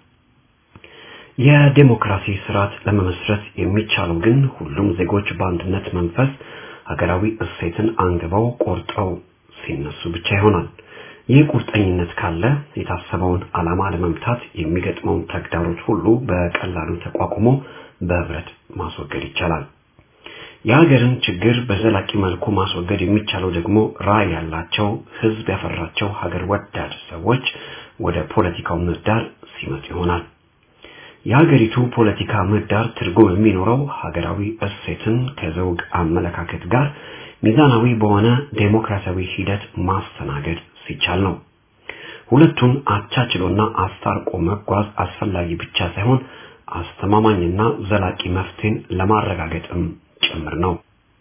የዴሞክራሲ ስርዓት ለመመስረት የሚቻለው ግን ሁሉም ዜጎች በአንድነት መንፈስ ሀገራዊ እሴትን አንግበው ቆርጠው ሲነሱ ብቻ ይሆናል። ይህ ቁርጠኝነት ካለ የታሰበውን ዓላማ ለመምታት የሚገጥመውን ተግዳሮት ሁሉ በቀላሉ ተቋቁሞ በህብረት ማስወገድ ይቻላል። የሀገርን ችግር በዘላቂ መልኩ ማስወገድ የሚቻለው ደግሞ ራዕይ ያላቸው ህዝብ ያፈራቸው ሀገር ወዳድ ሰዎች ወደ ፖለቲካው ምህዳር ሲመጡ ይሆናል። የሀገሪቱ ፖለቲካ ምህዳር ትርጉም የሚኖረው ሀገራዊ እሴትን ከዘውግ አመለካከት ጋር ሚዛናዊ በሆነ ዴሞክራሲያዊ ሂደት ማስተናገድ ሲቻል ነው። ሁለቱን አቻችሎና አስታርቆ መጓዝ አስፈላጊ ብቻ ሳይሆን አስተማማኝና ዘላቂ መፍትሄን ለማረጋገጥም ጭምር ነው።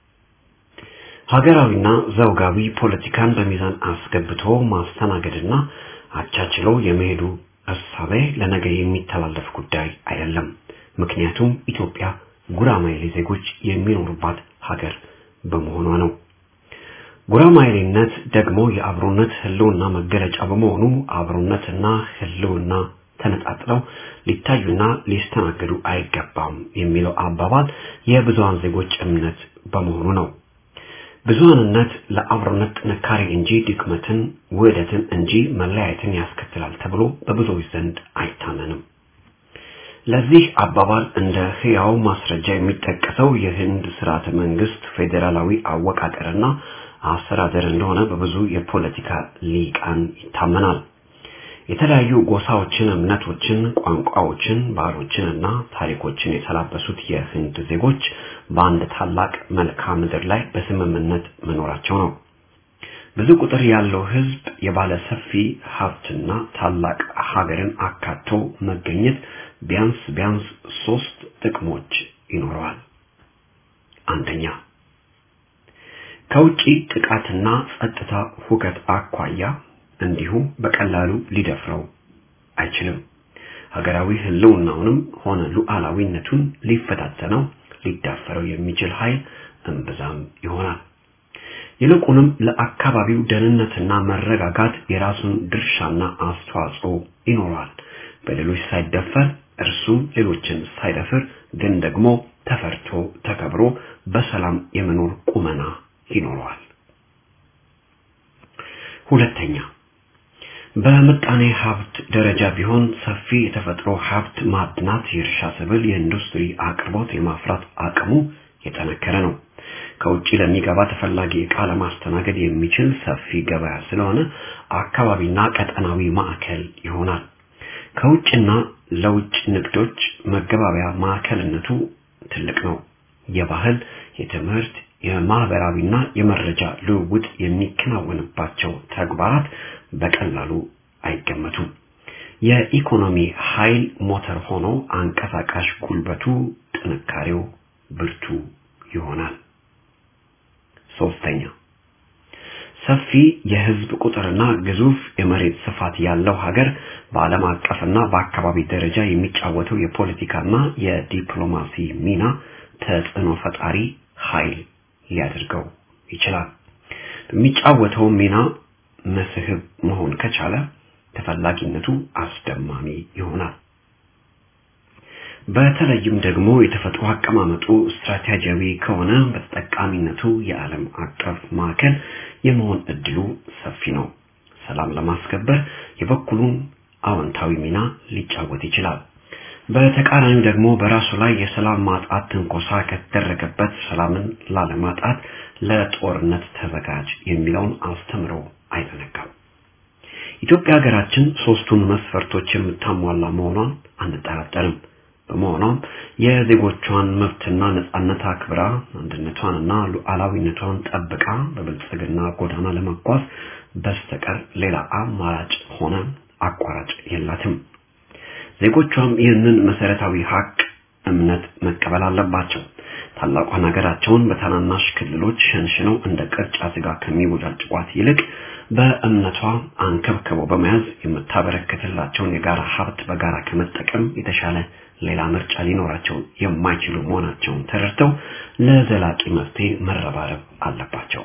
ሀገራዊና ዘውጋዊ ፖለቲካን በሚዛን አስገብቶ ማስተናገድና አቻችሎ የመሄዱ እሳቤ ለነገ የሚተላለፍ ጉዳይ አይደለም። ምክንያቱም ኢትዮጵያ ጉራማይሌ ዜጎች የሚኖሩባት ሀገር በመሆኗ ነው። ጉራማይሌነት ደግሞ የአብሮነት ህልውና መገለጫ በመሆኑ አብሮነትና ህልውና ተነጣጥለው ሊታዩና ሊስተናገዱ አይገባም የሚለው አባባል የብዙሃን ዜጎች እምነት በመሆኑ ነው። ብዙሃንነት ለአብሮነት ጥንካሬ እንጂ ድክመትን፣ ውህደትን እንጂ መለያየትን ያስከትላል ተብሎ በብዙዎች ዘንድ አይታመንም። ለዚህ አባባል እንደ ህያው ማስረጃ የሚጠቀሰው የህንድ ስርዓተ መንግስት ፌዴራላዊ አወቃቀርና አስተዳደር እንደሆነ በብዙ የፖለቲካ ሊቃን ይታመናል። የተለያዩ ጎሳዎችን፣ እምነቶችን፣ ቋንቋዎችን፣ ባህሎችን እና ታሪኮችን የተላበሱት የህንድ ዜጎች በአንድ ታላቅ መልክዓ ምድር ላይ በስምምነት መኖራቸው ነው። ብዙ ቁጥር ያለው ህዝብ የባለ ሰፊ ሀብትና ታላቅ ሀገርን አካቶ መገኘት ቢያንስ ቢያንስ ሶስት ጥቅሞች ይኖረዋል። አንደኛ ከውጪ ጥቃትና ጸጥታ ሁከት አኳያ እንዲሁ በቀላሉ ሊደፍረው አይችልም። ሀገራዊ ህልውናውንም ሆነ ሉዓላዊነቱን ሊፈታተነው ሊዳፈረው የሚችል ኃይል እምብዛም ይሆናል። ይልቁንም ለአካባቢው ደህንነትና መረጋጋት የራሱን ድርሻና አስተዋጽኦ ይኖረዋል። በሌሎች ሳይደፈር እርሱም ሌሎችን ሳይደፍር ግን ደግሞ ተፈርቶ ተከብሮ በሰላም የመኖር ቁመና ይኖረዋል። ሁለተኛ በምጣኔ ሀብት ደረጃ ቢሆን ሰፊ የተፈጥሮ ሀብት ማዕድናት፣ የእርሻ ሰብል፣ የኢንዱስትሪ አቅርቦት የማፍራት አቅሙ የጠነከረ ነው። ከውጭ ለሚገባ ተፈላጊ ዕቃ ለማስተናገድ የሚችል ሰፊ ገበያ ስለሆነ አካባቢና ቀጠናዊ ማዕከል ይሆናል። ከውጭና ለውጭ ንግዶች መገባበያ ማዕከልነቱ ትልቅ ነው። የባህል፣ የትምህርት፣ የማህበራዊና የመረጃ ልውውጥ የሚከናወንባቸው ተግባራት በቀላሉ አይገመቱም። የኢኮኖሚ ኃይል ሞተር ሆኖ አንቀሳቃሽ ጉልበቱ፣ ጥንካሬው ብርቱ ይሆናል። ሶስተኛ ሰፊ የህዝብ ቁጥርና ግዙፍ የመሬት ስፋት ያለው ሀገር በዓለም አቀፍና በአካባቢ ደረጃ የሚጫወተው የፖለቲካና የዲፕሎማሲ ሚና ተጽዕኖ ፈጣሪ ኃይል ሊያደርገው ይችላል። በሚጫወተው ሚና መስህብ መሆን ከቻለ ተፈላጊነቱ አስደማሚ ይሆናል። በተለይም ደግሞ የተፈጥሮ አቀማመጡ ስትራቴጂያዊ ከሆነ በተጠቃሚነቱ የዓለም አቀፍ ማዕከል የመሆን እድሉ ሰፊ ነው። ሰላም ለማስከበር የበኩሉን አዎንታዊ ሚና ሊጫወት ይችላል። በተቃራኒው ደግሞ በራሱ ላይ የሰላም ማጣት ትንኮሳ ከተደረገበት ሰላምን ላለማጣት ለጦርነት ተዘጋጅ የሚለውን አስተምሮ አይዘነጋም። ኢትዮጵያ ሀገራችን ሶስቱን መስፈርቶች የምታሟላ መሆኗን አንጠራጠርም። በመሆኗም የዜጎቿን መብትና ነጻነት አክብራ አንድነቷንና ሉዓላዊነቷን ጠብቃ በብልጽግና ጎዳና ለመጓዝ በስተቀር ሌላ አማራጭ ሆነ አቋራጭ የላትም። ዜጎቿም ይህንን መሰረታዊ ሀቅ እምነት መቀበል አለባቸው። ታላቋን ሀገራቸውን በታናናሽ ክልሎች ሸንሽነው እንደ ቅርጫ ስጋ ከሚቦጫጭቋት ይልቅ በእምነቷ አንከብክበው በመያዝ የምታበረክትላቸውን የጋራ ሀብት በጋራ ከመጠቀም የተሻለ ሌላ ምርጫ ሊኖራቸው የማይችሉ መሆናቸውን ተረድተው ለዘላቂ መፍትሄ መረባረብ አለባቸው።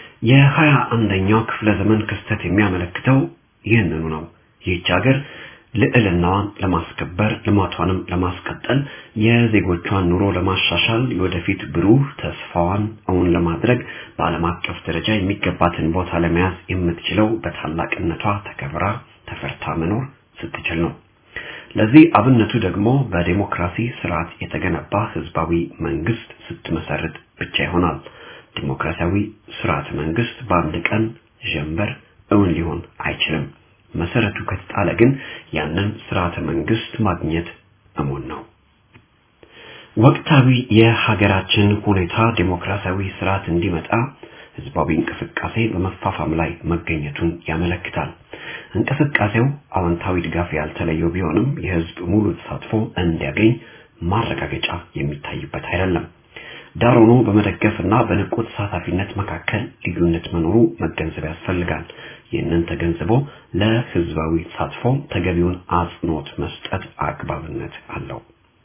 የሀያ አንደኛው ክፍለ ዘመን ክስተት የሚያመለክተው ይህንኑ ነው። ይህች ሀገር ልዕልናዋን ለማስከበር ልማቷንም ለማስቀጠል የዜጎቿን ኑሮ ለማሻሻል የወደፊት ብሩህ ተስፋዋን እውን ለማድረግ በዓለም አቀፍ ደረጃ የሚገባትን ቦታ ለመያዝ የምትችለው በታላቅነቷ ተከብራ ተፈርታ መኖር ስትችል ነው። ለዚህ አብነቱ ደግሞ በዴሞክራሲ ስርዓት የተገነባ ህዝባዊ መንግስት ስትመሰርት ብቻ ይሆናል። ዲሞክራሲያዊ ስርዓት መንግስት በአንድ ቀን ጀንበር እውን ሊሆን አይችልም። መሰረቱ ከተጣለ ግን ያንን ስርዓተ መንግስት ማግኘት እሙን ነው። ወቅታዊ የሀገራችን ሁኔታ ዴሞክራሲያዊ ስርዓት እንዲመጣ ህዝባዊ እንቅስቃሴ በመፋፋም ላይ መገኘቱን ያመለክታል። እንቅስቃሴው አዎንታዊ ድጋፍ ያልተለየው ቢሆንም የህዝብ ሙሉ ተሳትፎ እንዲያገኝ ማረጋገጫ የሚታይበት አይደለም። ዳር ሆኖ በመደገፍና በንቁ ተሳታፊነት መካከል ልዩነት መኖሩ መገንዘብ ያስፈልጋል። ይህንን ተገንዝቦ ለህዝባዊ ተሳትፎ ተገቢውን አጽንኦት መስጠት አግባብነት አለው።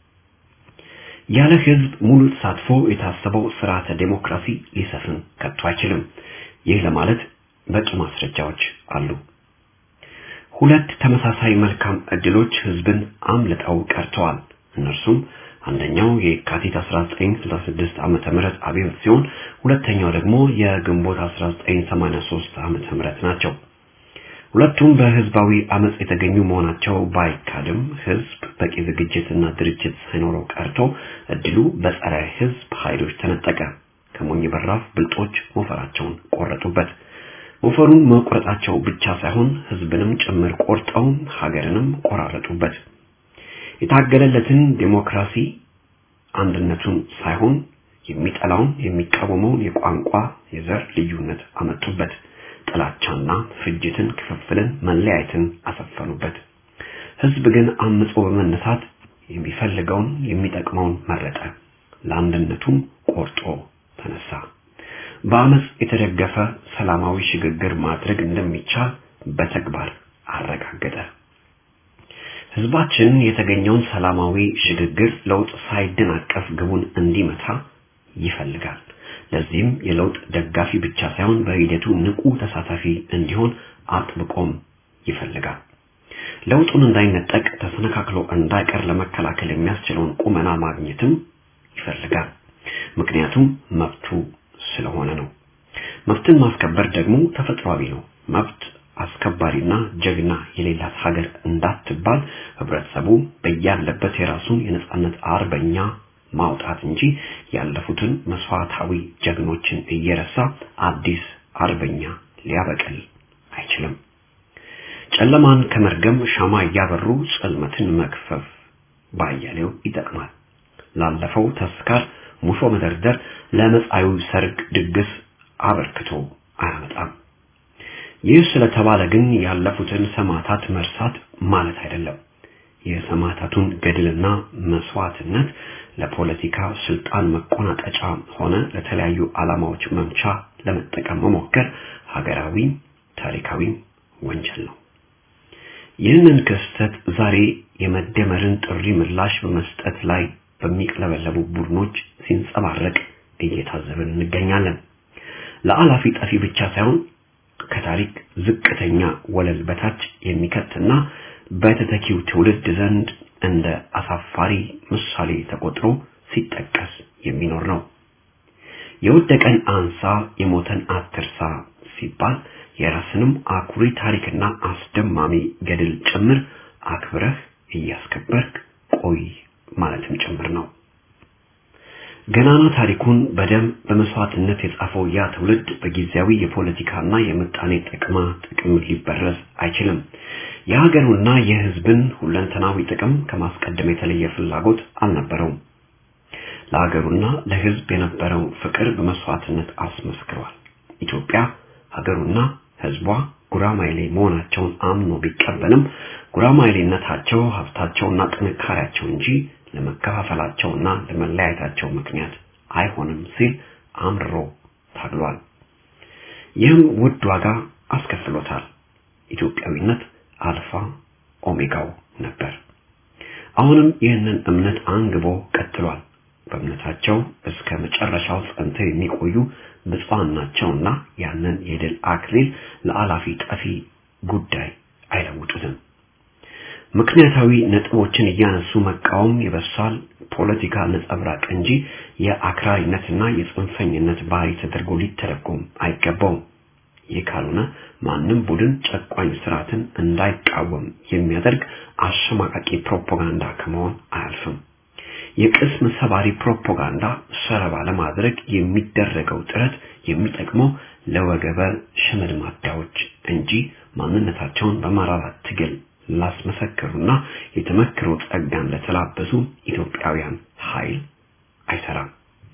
ያለ ህዝብ ሙሉ ተሳትፎ የታሰበው ስርዓተ ዴሞክራሲ ሊሰፍን ከቶ አይችልም። ይህ ለማለት በቂ ማስረጃዎች አሉ። ሁለት ተመሳሳይ መልካም እድሎች ህዝብን አምልጠው ቀርተዋል። እነርሱም አንደኛው የካቲት 1966 ዓመተ ምህረት አብዮት ሲሆን ሁለተኛው ደግሞ የግንቦት 1983 ዓመተ ምህረት ናቸው። ሁለቱም በህዝባዊ አመጽ የተገኙ መሆናቸው ባይካድም ህዝብ በቂ ዝግጅትና ድርጅት ሳይኖረው ቀርቶ እድሉ በጸረ ህዝብ ኃይሎች ተነጠቀ። ከሞኝ በራፍ ብልጦች ሞፈራቸውን ቆረጡበት። ሞፈሩን መቁረጣቸው ብቻ ሳይሆን ህዝብንም ጭምር ቆርጠው ሀገርንም ቆራረጡበት። የታገለለትን ዴሞክራሲ አንድነቱን ሳይሆን የሚጠላውን የሚቃወመውን የቋንቋ የዘር ልዩነት አመጡበት። ጥላቻና ፍጅትን፣ ክፍፍልን፣ መለያየትን አሰፈኑበት። ህዝብ ግን አምጾ በመነሳት የሚፈልገውን የሚጠቅመውን መረጠ። ለአንድነቱም ቆርጦ ተነሳ። በአመጽ የተደገፈ ሰላማዊ ሽግግር ማድረግ እንደሚቻል በተግባር አረጋገጠ። ህዝባችን የተገኘውን ሰላማዊ ሽግግር ለውጥ ሳይደናቀፍ ግቡን እንዲመታ ይፈልጋል። ለዚህም የለውጥ ደጋፊ ብቻ ሳይሆን በሂደቱ ንቁ ተሳታፊ እንዲሆን አጥብቆም ይፈልጋል። ለውጡን እንዳይነጠቅ ተሰነካክሎ እንዳይቀር ለመከላከል የሚያስችለውን ቁመና ማግኘትም ይፈልጋል። ምክንያቱም መብቱ ስለሆነ ነው። መብትን ማስከበር ደግሞ ተፈጥሯዊ ነው። መብት አስከባሪና ጀግና የሌላት ሀገር እንዳትባል ህብረተሰቡ በያለበት የራሱን የነጻነት አርበኛ ማውጣት እንጂ ያለፉትን መስዋዕታዊ ጀግኖችን እየረሳ አዲስ አርበኛ ሊያበቅል አይችልም። ጨለማን ከመርገም ሻማ እያበሩ ጽልመትን መክፈፍ ባያሌው ይጠቅማል። ላለፈው ተስካር ሙሾ መደርደር ለመጻዩ ሰርግ ድግስ አበርክቶ አያመጣም። ይህ ስለተባለ ግን ያለፉትን ሰማዕታት መርሳት ማለት አይደለም። የሰማዕታቱን ገድልና መስዋዕትነት ለፖለቲካ ስልጣን መቆናጠጫ ሆነ ለተለያዩ ዓላማዎች መምቻ ለመጠቀም መሞከር ሀገራዊ ታሪካዊ ወንጀል ነው። ይህንን ክስተት ዛሬ የመደመርን ጥሪ ምላሽ በመስጠት ላይ በሚቅለበለቡ ቡድኖች ሲንጸባረቅ እየታዘብን እንገኛለን። ለአላፊ ጠፊ ብቻ ሳይሆን ከታሪክ ዝቅተኛ ወለል በታች የሚከትና በተተኪው ትውልድ ዘንድ እንደ አሳፋሪ ምሳሌ ተቆጥሮ ሲጠቀስ የሚኖር ነው። የወደቀን አንሳ የሞተን አትርሳ ሲባል የራስንም አኩሪ ታሪክና አስደማሚ ገድል ጭምር አክብረህ እያስከበርክ ቆይ ማለትም ጭምር ነው። ገናና ታሪኩን በደም በመስዋዕትነት የጻፈው ያ ትውልድ በጊዜያዊ የፖለቲካና የምጣኔ ጥቅማ ጥቅም ሊበረዝ አይችልም። የሀገሩና የሕዝብን ሁለንተናዊ ጥቅም ከማስቀደም የተለየ ፍላጎት አልነበረውም። ለሀገሩና ለሕዝብ የነበረው ፍቅር በመስዋዕትነት አስመስክሯል። ኢትዮጵያ ሀገሩና ሕዝቧ ጉራማይሌ መሆናቸውን አምኖ ቢቀበልም ጉራማይሌነታቸው ሀብታቸውና ጥንካሬያቸው እንጂ ለመከፋፈላቸውና ለመለያየታቸው ምክንያት አይሆንም ሲል አምርሮ ታግሏል። ይህም ውድ ዋጋ አስከፍሎታል። ኢትዮጵያዊነት አልፋ ኦሜጋው ነበር። አሁንም ይህንን እምነት አንግቦ ቀጥሏል። በእምነታቸው እስከ መጨረሻው ጸንተው የሚቆዩ ብፁዓን ናቸውና ያንን የድል አክሊል ለአላፊ ጠፊ ጉዳይ አይለውጡትም። ምክንያታዊ ነጥቦችን እያነሱ መቃወም የበሳል ፖለቲካ ነጸብራቅ እንጂ የአክራሪነትና የጽንፈኝነት ባህሪ ተደርጎ ሊተረጎም አይገባውም። ይህ ካልሆነ ማንም ቡድን ጨቋኝ ስርዓትን እንዳይቃወም የሚያደርግ አሸማቃቂ ፕሮፓጋንዳ ከመሆን አያልፍም። የቅስም ሰባሪ ፕሮፓጋንዳ ሰለባ ለማድረግ የሚደረገው ጥረት የሚጠቅመው ለወገበ ሽመልማዳዎች እንጂ ማንነታቸውን በመራራ ትግል ላስመሰከሩና የተመክሮ ጸጋን ለተላበሱ ኢትዮጵያውያን ኃይል አይሰራም።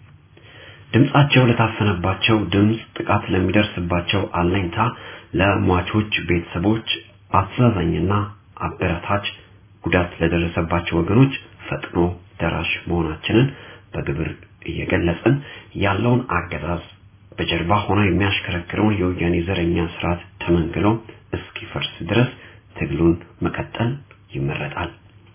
ድምጻቸው ለታፈነባቸው ድምጽ፣ ጥቃት ለሚደርስባቸው አለኝታ፣ ለሟቾች ቤተሰቦች አስተዛዛኝና አበረታች፣ ጉዳት ለደረሰባቸው ወገኖች ፈጥኖ ደራሽ መሆናችንን በግብር እየገለጽን ያለውን አገዛዝ በጀርባ ሆኖ የሚያሽከረክረውን የወያኔ ዘረኛ ስርዓት ተመንግሎ እስኪፈርስ ድረስ ትግሉን መቀጠል ይመረጣል።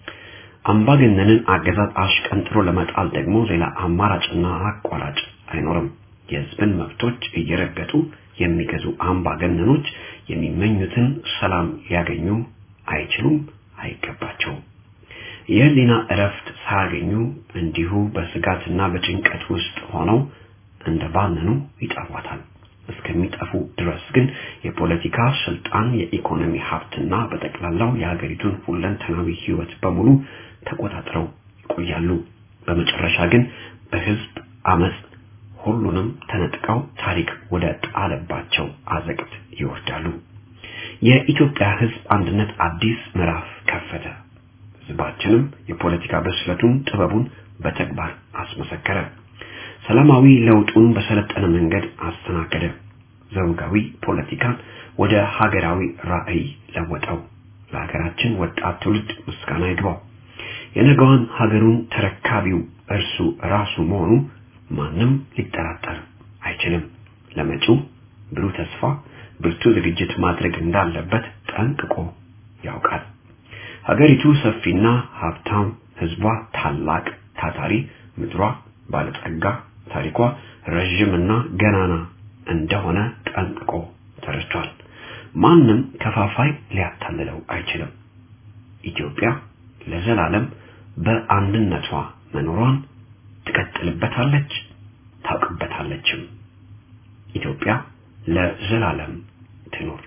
አምባገነንን አገዛዝ አሽቀንጥሮ ለመጣል ደግሞ ሌላ አማራጭና አቋራጭ አይኖርም። የህዝብን መብቶች እየረገጡ የሚገዙ አምባገነኖች የሚመኙትን ሰላም ሊያገኙ አይችሉም፣ አይገባቸውም። የህሊና እረፍት ሳያገኙ እንዲሁ በስጋትና በጭንቀት ውስጥ ሆነው እንደ ባነኑ ይጠፏታል። እስከሚጠፉ ድረስ ግን የፖለቲካ ስልጣን፣ የኢኮኖሚ ሀብትና በጠቅላላው የሀገሪቱን ሁለንተናዊ ህይወት በሙሉ ተቆጣጥረው ይቆያሉ። በመጨረሻ ግን በህዝብ አመጽ ሁሉንም ተነጥቀው ታሪክ ወደ ጣለባቸው አዘቅት ይወርዳሉ። የኢትዮጵያ ህዝብ አንድነት አዲስ ምዕራፍ ከፈተ። ህዝባችንም የፖለቲካ ብስለቱን፣ ጥበቡን በተግባር አስመሰከረ። ሰላማዊ ለውጡን በሰለጠነ መንገድ አስተናገደ። ዘውጋዊ ፖለቲካን ወደ ሀገራዊ ራዕይ ለወጠው። ለሀገራችን ወጣት ትውልድ ምስጋና ይግባው። የነገዋን ሀገሩን ተረካቢው እርሱ ራሱ መሆኑ ማንም ሊጠራጠር አይችልም። ለመጪው ብሩህ ተስፋ ብርቱ ዝግጅት ማድረግ እንዳለበት ጠንቅቆ ያውቃል። ሀገሪቱ ሰፊና ሀብታም፣ ህዝቧ ታላቅ ታታሪ፣ ምድሯ ባለጸጋ፣ ታሪኳ ረዥምና ገናና እንደሆነ ጠንቅቆ ተረድቷል። ማንም ከፋፋይ ሊያታልለው አይችልም። ኢትዮጵያ ለዘላለም በአንድነቷ መኖሯን ትቀጥልበታለች፣ ታውቅበታለችም። ኢትዮጵያ ለዘላለም ትኖር።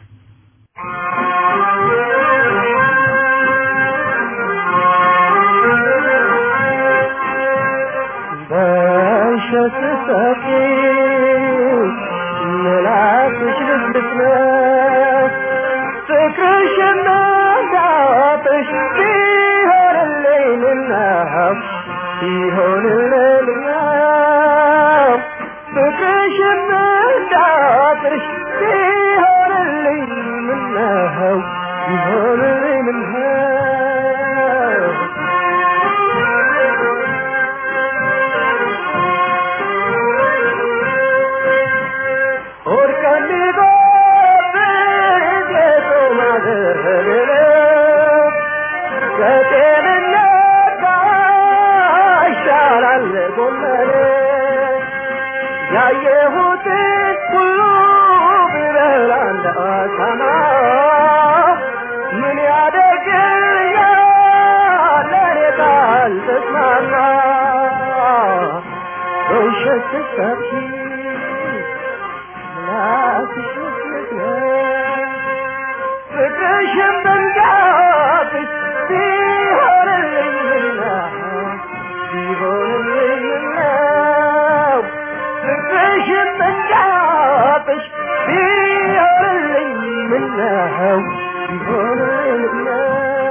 በሸስሰፊ ምላስሽ ልስልስነት ፍቅርሽ እናዳጥሽ ቢሆንልኝ ምነው ቢሆንልኝ ምነው ፍቅርሽ እናዳጥሽ ቢሆንልኝ ምነው ቢሆንልኝ ምነው ያየሁትን ሁሉ ብበላ እንደ አሳማ ምን ያደርግልኛል ለእኔ ካልተስማማ በውሸት ስትሰብኪ ምላስሽ ምስመስለ ፍቅርሽን ብንጋብሽ ቢሆንልኝ ምነው ቢሆንልኝ ምነው ፍቅርሽን ብንጋብሽ ቢሆንልኝ ምነው ቢሆንልኝ ምነው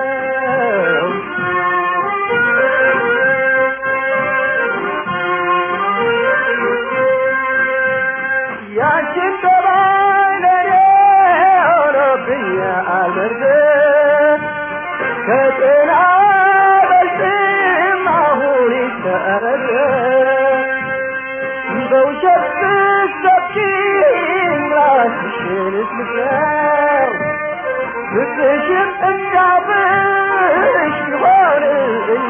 ያንቺን ጠባይ ለኔ ሆኖብኛል በርግጥ ከጤና በልጥም አሁን ይሰረግ በውሸት ስትሰብኪኝ ራስሽን እስምሰው ፍቅርሽን እንዳብሽ ቢሆንልኝ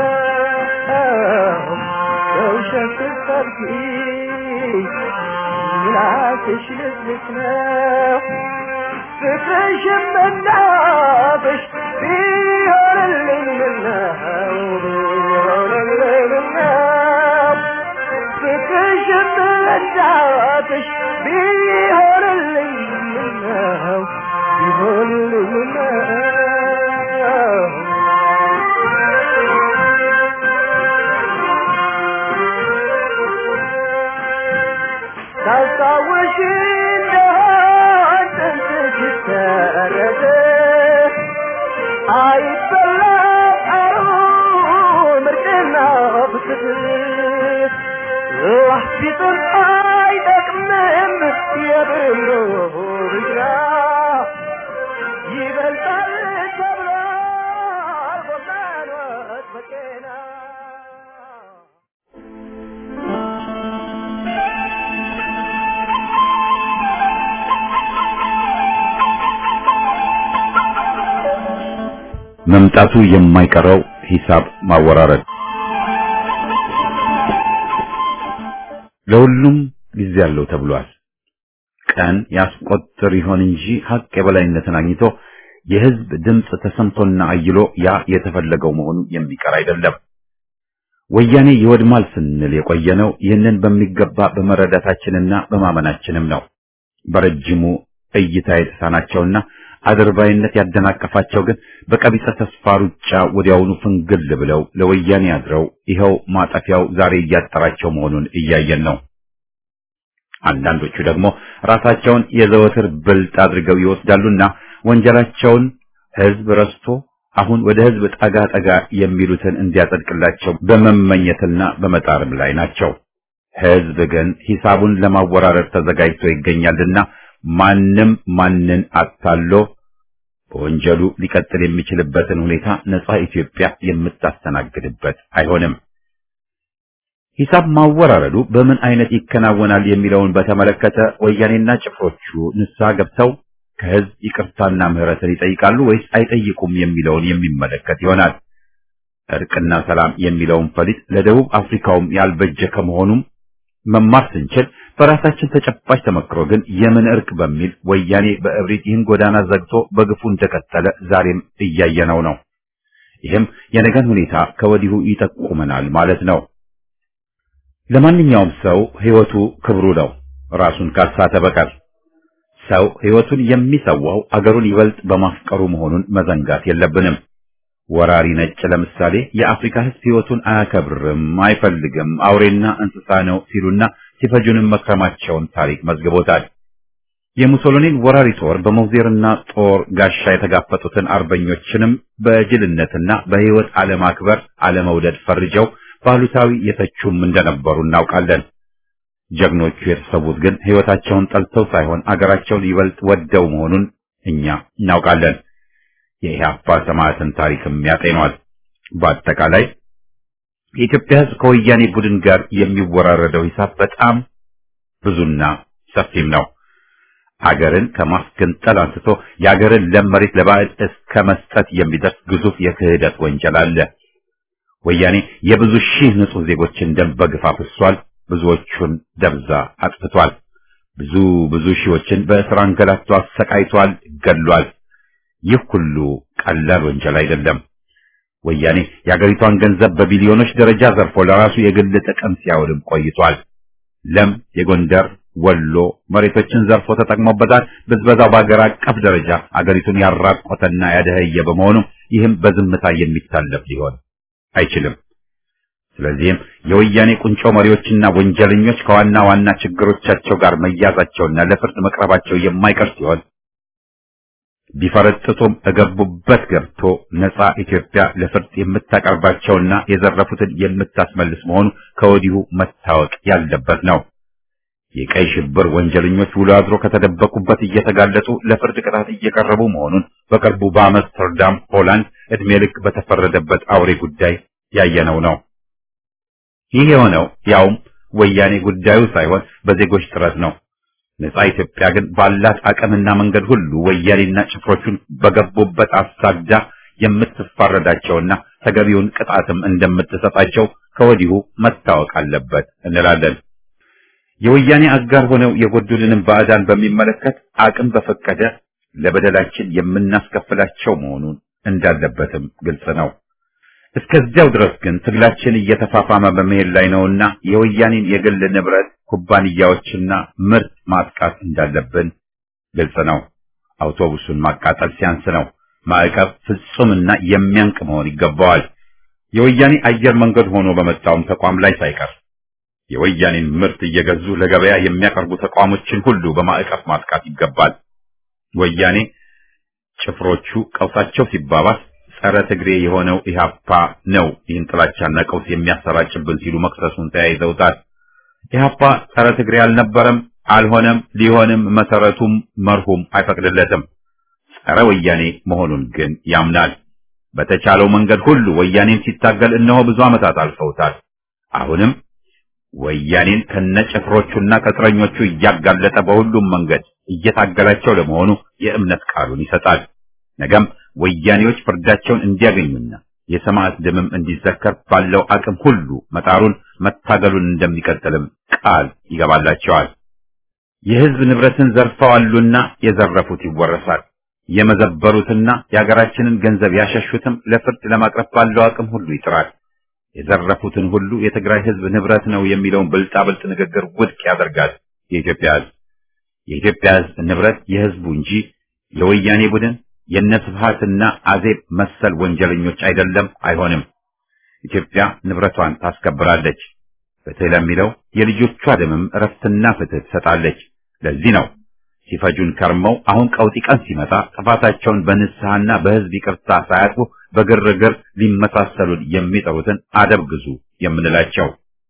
ነው በውሸት ስትሰብኪኝ ምላስሽ ልስልስ ነው ፍቅርሽም እንዳብሽ ቢሆን ምነው ቢሆንልኝ ምነው ፍቅርሽን ብረዳትሽ ቢሆንልኝ ምነው ቢሆንልኝ ምነው ታስታውሽ እንደሆን ጥንት ሲሰረዝ አይበላ አሩ ምርቅና ፍስስ ላህ ቢጥል አይጠቅምም የብሎ ብጅራ ይበልጣል ተብሎ ጎዛኖት በጤና መምጣቱ የማይቀረው ሂሳብ ማወራረድ ለሁሉም ጊዜ አለው ተብሏል። ቀን ያስቆጥር ይሆን እንጂ ሀቅ የበላይነትን አግኝቶ የህዝብ ድምፅ ተሰምቶና አይሎ ያ የተፈለገው መሆኑ የሚቀር አይደለም። ወያኔ ይወድማል ስንል የቆየነው ይህንን በሚገባ በመረዳታችንና በማመናችንም ነው። በረጅሙ እይታ የተሳናቸውና አድርባይነት ያደናቀፋቸው ግን በቀቢጸ ተስፋ ሩጫ ወዲያውኑ ፍንግል ብለው ለወያኔ አድረው ይኸው ማጠፊያው ዛሬ እያጠራቸው መሆኑን እያየን ነው። አንዳንዶቹ ደግሞ ራሳቸውን የዘወትር ብልጥ አድርገው ይወስዳሉና ወንጀላቸውን ህዝብ ረስቶ አሁን ወደ ህዝብ ጠጋ ጠጋ የሚሉትን እንዲያጸድቅላቸው በመመኘትና በመጣርም ላይ ናቸው። ህዝብ ግን ሂሳቡን ለማወራረድ ተዘጋጅቶ ይገኛልና ማንም ማንን አታሎ በወንጀሉ ሊቀጥል የሚችልበትን ሁኔታ ነጻ ኢትዮጵያ የምታስተናግድበት አይሆንም። ሂሳብ ማወራረዱ በምን አይነት ይከናወናል የሚለውን በተመለከተ ወያኔና ጭፍሮቹ ንስሐ ገብተው ከህዝብ ይቅርታና ምህረትን ይጠይቃሉ ወይስ አይጠይቁም የሚለውን የሚመለከት ይሆናል። እርቅና ሰላም የሚለውን ፈሊጥ ለደቡብ አፍሪካውም ያልበጀ ከመሆኑም መማር ስንችል በራሳችን ተጨባጭ ተመክሮ ግን የምን እርቅ በሚል ወያኔ በእብሪት ይህን ጎዳና ዘግቶ በግፉ እንደቀጠለ ዛሬም እያየነው ነው። ይህም የነገን ሁኔታ ከወዲሁ ይጠቁመናል ማለት ነው። ለማንኛውም ሰው ህይወቱ ክብሩ ነው፣ ራሱን ካሳተ በቀር። ሰው ህይወቱን የሚሰዋው አገሩን ይበልጥ በማፍቀሩ መሆኑን መዘንጋት የለብንም። ወራሪ ነጭ ለምሳሌ የአፍሪካ ህዝብ ህይወቱን አያከብርም፣ አይፈልግም፣ አውሬና እንስሳ ነው ሲሉና ሲፈጁንም መክረማቸውን ታሪክ መዝግቦታል። የሙሶሎኒን ወራሪ ጦር በሞዜርና ጦር ጋሻ የተጋፈጡትን አርበኞችንም በጅልነትና በህይወት አለማክበር አለመውደድ ፈርጀው ባሉታዊ የተቹም እንደነበሩ እናውቃለን። ጀግኖቹ የተሰዉት ግን ህይወታቸውን ጠልተው ሳይሆን አገራቸውን ይበልጥ ወደው መሆኑን እኛ እናውቃለን። የኢህአፓ ሰማዕትን ታሪክም ያጤኗል። በአጠቃላይ የኢትዮጵያ ህዝብ ከወያኔ ቡድን ጋር የሚወራረደው ሂሳብ በጣም ብዙና ሰፊም ነው። ሀገርን ከማስገንጠል አንስቶ የሀገርን ለም መሬት ለባዕድ እስከ መስጠት የሚደርስ ግዙፍ የክህደት ወንጀል አለ። ወያኔ የብዙ ሺህ ንጹህ ዜጎችን ደም በግፍ አፍሷል። ብዙዎቹን ደብዛ አጥፍቷል። ብዙ ብዙ ሺዎችን በእስር አንገላቶ አሰቃይቷል፣ ገድሏል። ይህ ሁሉ ቀላል ወንጀል አይደለም። ወያኔ የአገሪቷን ገንዘብ በቢሊዮኖች ደረጃ ዘርፎ ለራሱ የግል ጥቅም ሲያውልም ቆይቷል። ለም የጎንደር ወሎ መሬቶችን ዘርፎ ተጠቅሞበታል። ብዝበዛው በአገር አቀፍ ደረጃ አገሪቱን ያራቆተና ያደኸየ በመሆኑ ይህም በዝምታ የሚታለፍ ሊሆን አይችልም። ስለዚህም የወያኔ ቁንጮ መሪዎችና ወንጀለኞች ከዋና ዋና ችግሮቻቸው ጋር መያዛቸውና ለፍርድ መቅረባቸው የማይቀር ሲሆን ቢፈረጥጡም እገቡበት ገብቶ ነጻ ኢትዮጵያ ለፍርድ የምታቀርባቸውና የዘረፉትን የምታስመልስ መሆኑ ከወዲሁ መታወቅ ያለበት ነው። የቀይ ሽብር ወንጀለኞች ውሎ አድሮ ከተደበቁበት እየተጋለጡ ለፍርድ ቅጣት እየቀረቡ መሆኑን በቅርቡ በአምስተርዳም ሆላንድ ዕድሜ ልክ በተፈረደበት አውሬ ጉዳይ ያየነው ነው። ይህ የሆነው ያውም ወያኔ ጉዳዩ ሳይሆን በዜጎች ጥረት ነው። ነጻ ኢትዮጵያ ግን ባላት አቅምና መንገድ ሁሉ ወያኔና ጭፍሮቹን በገቡበት አሳዳ የምትፋረዳቸውና ተገቢውን ቅጣትም እንደምትሰጣቸው ከወዲሁ መታወቅ አለበት እንላለን። የወያኔ አጋር ሆነው የጎዱልንም ባዕዳን በሚመለከት አቅም በፈቀደ ለበደላችን የምናስከፍላቸው መሆኑን እንዳለበትም ግልጽ ነው። እስከዚያው ድረስ ግን ትግላችን እየተፋፋመ በመሄድ ላይ ነውና የወያኔን የግል ንብረት ኩባንያዎችና ምርት ማጥቃት እንዳለብን ግልጽ ነው። አውቶቡሱን ማቃጠል ሲያንስ ነው። ማዕቀብ ፍጹምና የሚያንቅ መሆን ይገባዋል። የወያኔ አየር መንገድ ሆኖ በመጣውም ተቋም ላይ ሳይቀር የወያኔን ምርት እየገዙ ለገበያ የሚያቀርቡ ተቋሞችን ሁሉ በማዕቀብ ማጥቃት ይገባል። ወያኔ ጭፍሮቹ ቀውሳቸው ሲባባስ ጸረ ትግሬ የሆነው ኢህአፓ ነው ይህን ጥላቻና ቀውስ የሚያሰራጭብን ሲሉ መክሰሱን ተያይዘውታል። ኢህአፓ ጸረ ትግሬ አልነበረም፣ አልሆነም፣ ሊሆንም መሰረቱም መርሁም አይፈቅድለትም። ጸረ ወያኔ መሆኑን ግን ያምናል። በተቻለው መንገድ ሁሉ ወያኔን ሲታገል እነሆ ብዙ ዓመታት አልፈውታል። አሁንም ወያኔን ከነጭፍሮቹና ቅጥረኞቹ እያጋለጠ በሁሉም መንገድ እየታገላቸው ለመሆኑ የእምነት ቃሉን ይሰጣል። ነገም ወያኔዎች ፍርዳቸውን እንዲያገኙና የሰማዕት ደምም እንዲዘከር ባለው አቅም ሁሉ መጣሩን መታገሉን እንደሚቀጥልም ቃል ይገባላቸዋል። የሕዝብ ንብረትን ዘርፈዋሉና የዘረፉት ይወረሳል። የመዘበሩትና የሀገራችንን ገንዘብ ያሸሹትም ለፍርድ ለማቅረብ ባለው አቅም ሁሉ ይጥራል። የዘረፉትን ሁሉ የትግራይ ሕዝብ ንብረት ነው የሚለውን ብልጣብልጥ ንግግር ውድቅ ያደርጋል። የኢትዮጵያ ሕዝብ የኢትዮጵያ ሕዝብ ንብረት የሕዝቡ እንጂ የወያኔ ቡድን የነስብሃትና አዜብ መሰል ወንጀለኞች አይደለም፣ አይሆንም። ኢትዮጵያ ንብረቷን ታስከብራለች። ፍትህ ለሚለው የልጆቿ ደምም እረፍትና ፍትህ ትሰጣለች። ለዚህ ነው ሲፈጁን ከርመው አሁን ቀውጢ ቀን ሲመጣ ጥፋታቸውን በንስሐና በሕዝብ ይቅርታ ሳያጥፉ በግርግር ሊመሳሰሉን የሚጠሩትን አደብ ግዙ የምንላቸው።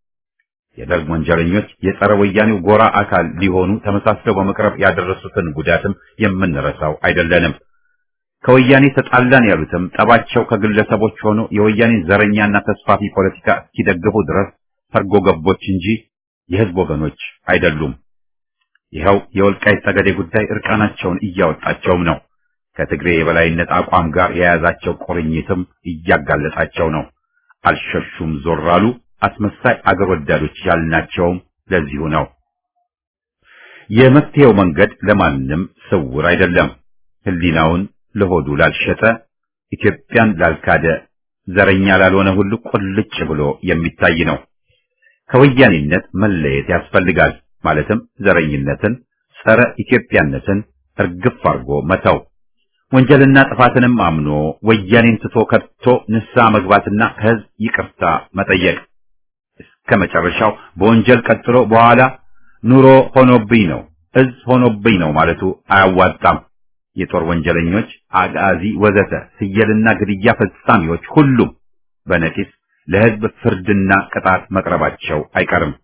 የደርግ ወንጀለኞች የጸረ ወያኔው ጎራ አካል ሊሆኑ ተመሳስለው በመቅረብ ያደረሱትን ጉዳትም የምንረሳው አይደለንም። ከወያኔ ተጣላን ያሉትም ጠባቸው ከግለሰቦች ሆኖ የወያኔን ዘረኛና ተስፋፊ ፖለቲካ እስኪደግፉ ድረስ ሰርጎ ገቦች እንጂ የሕዝብ ወገኖች አይደሉም። ይኸው የወልቃይት ጠገዴ ጉዳይ እርቃናቸውን እያወጣቸውም ነው። ከትግሬ የበላይነት አቋም ጋር የያዛቸው ቁርኝትም እያጋለጣቸው ነው። አልሸሹም ዞር አሉ። አስመሳይ አገር ወዳዶች ያልናቸውም ለዚሁ ነው። የመፍትሄው መንገድ ለማንም ስውር አይደለም። ሕሊናውን ለሆዱ ላልሸጠ፣ ኢትዮጵያን ላልካደ፣ ዘረኛ ላልሆነ ሁሉ ቁልጭ ብሎ የሚታይ ነው። ከወያኔነት መለየት ያስፈልጋል። ማለትም ዘረኝነትን፣ ጸረ ኢትዮጵያነትን እርግፍ አድርጎ መተው፣ ወንጀልና ጥፋትንም አምኖ ወያኔን ትቶ ከድቶ ንስሐ መግባትና ከሕዝብ ይቅርታ መጠየቅ እስከ መጨረሻው በወንጀል ቀጥሎ በኋላ ኑሮ ሆኖብኝ ነው እዝ ሆኖብኝ ነው ማለቱ አያዋጣም። የጦር ወንጀለኞች፣ አጋዚ፣ ወዘተ ስየልና ግድያ ፈጻሚዎች ሁሉም በነቂስ ለሕዝብ ፍርድና ቅጣት መቅረባቸው አይቀርም።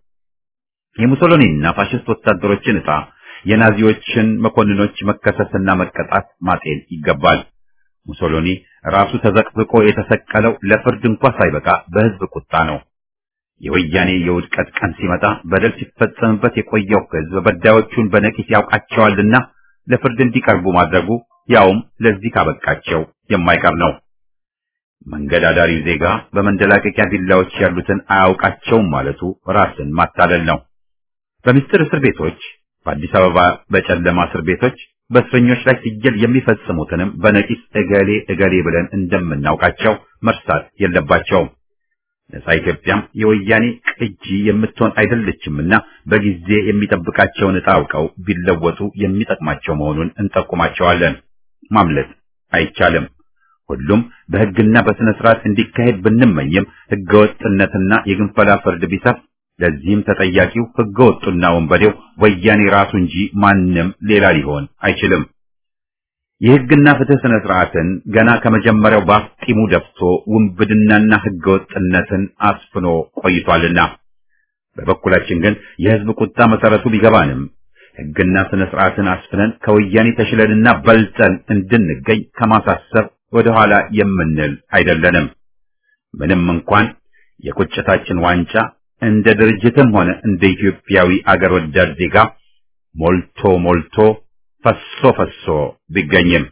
የሙሶሎኒና ፋሽስት ወታደሮችን ዕጣ የናዚዎችን መኮንኖች መከሰስና መቀጣት ማጤን ይገባል። ሙሶሎኒ ራሱ ተዘቅዝቆ የተሰቀለው ለፍርድ እንኳ ሳይበቃ በሕዝብ ቁጣ ነው። የወያኔ የውድቀት ቀን ሲመጣ በደል ሲፈጸምበት የቆየው ሕዝብ በዳዮቹን በነቂስ ያውቃቸዋልና ለፍርድ እንዲቀርቡ ማድረጉ ያውም ለዚህ ካበቃቸው የማይቀር ነው። መንገድ አዳሪው ዜጋ በመንደላቀቂያ ቢላዎች ያሉትን አያውቃቸውም ማለቱ ራስን ማታለል ነው። በምስጢር እስር ቤቶች፣ በአዲስ አበባ በጨለማ እስር ቤቶች በእስረኞች ላይ ሲገል የሚፈጽሙትንም በነቂስ እገሌ እገሌ ብለን እንደምናውቃቸው መርሳት የለባቸውም። ነጻ ኢትዮጵያም የወያኔ ቅጂ የምትሆን አይደለችምና በጊዜ የሚጠብቃቸውን ዕጣ አውቀው ቢለወጡ የሚጠቅማቸው መሆኑን እንጠቁማቸዋለን። ማምለጥ አይቻልም። ሁሉም በሕግና በሥነ ሥርዓት እንዲካሄድ ብንመኝም ሕገወጥነትና የግንፈላ ፍርድ ቢሰፍ ለዚህም ተጠያቂው ሕገወጡና ወንበዴው ወያኔ ራሱ እንጂ ማንም ሌላ ሊሆን አይችልም። የሕግና ፍትህ ሥነ ሥርዓትን ገና ከመጀመሪያው ባፍጢሙ ደፍቶ ውንብድናና ሕገወጥነትን አስፍኖ ቆይቷልና በበኩላችን ግን የሕዝብ ቁጣ መሰረቱ ቢገባንም ሕግና ሥነ ሥርዓትን አስፍነን ከወያኔ ተሽለንና በልጠን እንድንገኝ ከማሳሰብ ወደ ኋላ የምንል አይደለንም። ምንም እንኳን የቁጭታችን ዋንጫ እንደ ድርጅትም ሆነ እንደ ኢትዮጵያዊ አገር ወዳድ ዜጋ ሞልቶ ሞልቶ ፈሶ ፈሶ ቢገኝም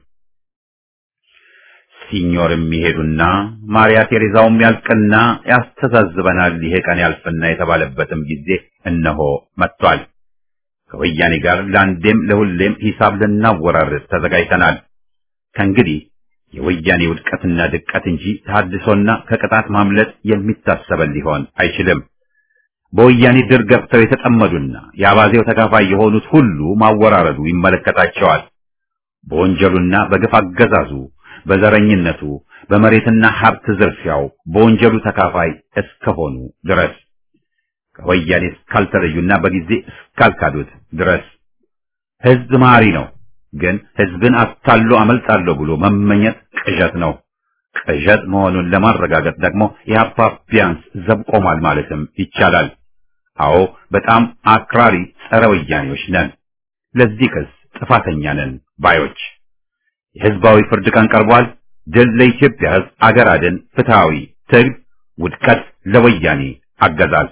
ሲኞር የሚሄዱና ማርያ ቴሬዛውም ያልቅና ያስተዛዝበናል ይሄ ቀን ያልፍና የተባለበትም ጊዜ እነሆ መጥቷል። ከወያኔ ጋር ለአንዴም ለሁሌም ሂሳብ ልናወራርድ ተዘጋጅተናል። ከእንግዲህ የወያኔ ውድቀትና ድቀት እንጂ ታድሶና ከቅጣት ማምለጥ የሚታሰበን ሊሆን አይችልም። በወያኔ ድር ገብተው የተጠመዱና የአባዜው ተካፋይ የሆኑት ሁሉ ማወራረዱ ይመለከታቸዋል። በወንጀሉና በግፍ አገዛዙ፣ በዘረኝነቱ፣ በመሬትና ሀብት ዝርፊያው በወንጀሉ ተካፋይ እስከሆኑ ድረስ ከወያኔ እስካልተለዩና በጊዜ እስካልካዱት ድረስ ህዝብ መሐሪ ነው። ግን ህዝብን አታሎ አመልጣለሁ ብሎ መመኘት ቅዠት ነው። ቅዠት መሆኑን ለማረጋገጥ ደግሞ የአፓ ቢያንስ ዘብ ቆሟል ማለትም ይቻላል። አዎ በጣም አክራሪ ጸረ ወያኔዎች ነን። ለዚህ ክስ ጥፋተኛ ነን ባዮች። የህዝባዊ ፍርድ ቀን ቀርቧል። ድል ለኢትዮጵያ ህዝብ፣ አገር አድን፣ ፍትሃዊ ትግል፣ ውድቀት ለወያኔ አገዛዝ።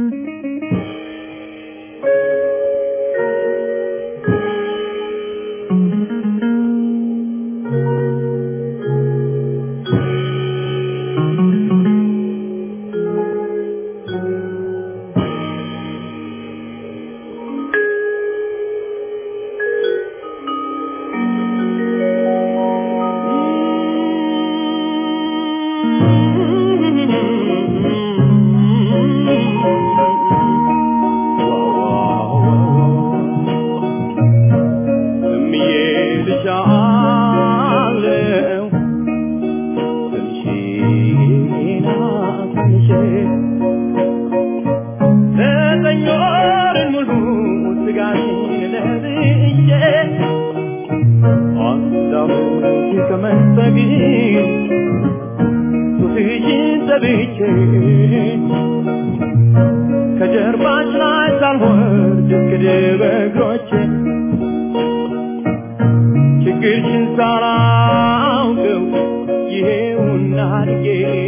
ከጀርባሽ ላይ ሳልወርድ እስክድብ እግሮቼ ችግርሽን ሳላውቀው ይሄውና አድጌ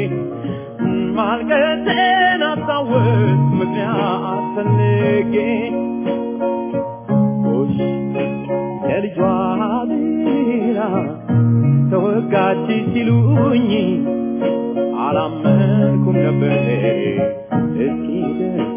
ማልቀሴን አስታወስ ምክንያት ፈልጌ ጎሽ የልጇ ብላ ተወጋች ሲሉኝ አላመንኩም ነበር እስኪ ደስ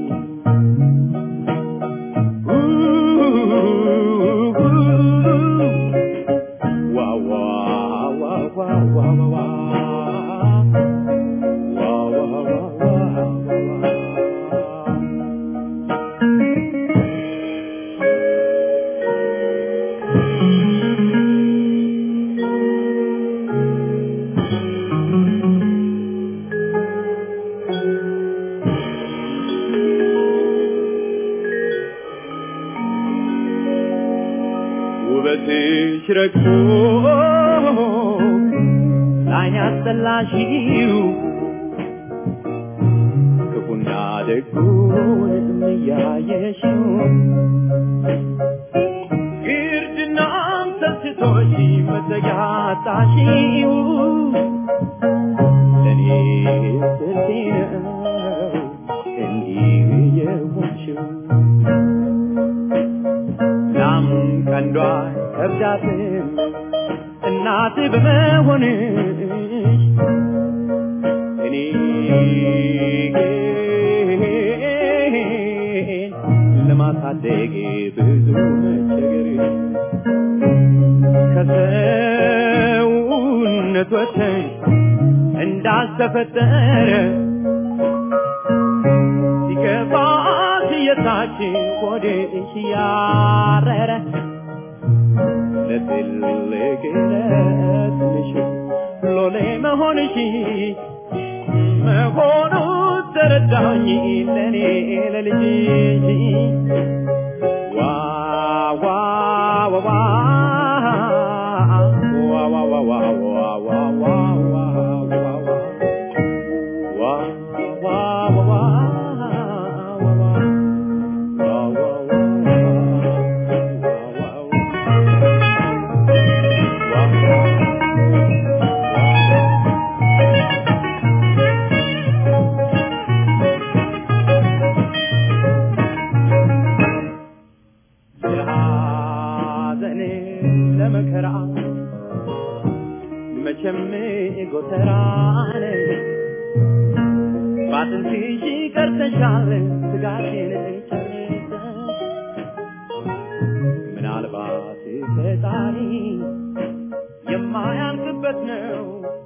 ውበትሽ ረግቶ ላይን ያስጠላሽው ክፉና ደጉን እያየሽው ግርድናም ሰስቶሽ መዘጋጣሽው ለእኔ ስልቴ ነው እንዲህ የሆንሽው ላም ቀንዷ ከብዳትም እናት በመሆንሽ እኔ ግን ለማሳደግ ብዙ መቸገር ከሰውነት ወጥተሽ እንዳልተፈጠረ ሲገባት የታችን ሆድሽ ያረረ ለትልቅ ለትንሽ ሎሌ መሆንሽ መሆኑ ተረዳኝ ለኔ ለልጅሽ ዋ ዋ ዋ ዋ ዋ ዋ ዋ ዋ ዋ ዋ ዋ ዋ ዋ ዋ ለሐዘን ለመከራ መቼም ጎተራን ባጥንትሽ ቀርተሻል ስጋቴን ጨርሰሽ ምናልባት ፈጣሪ የማያልቅበት ጉልበት ነው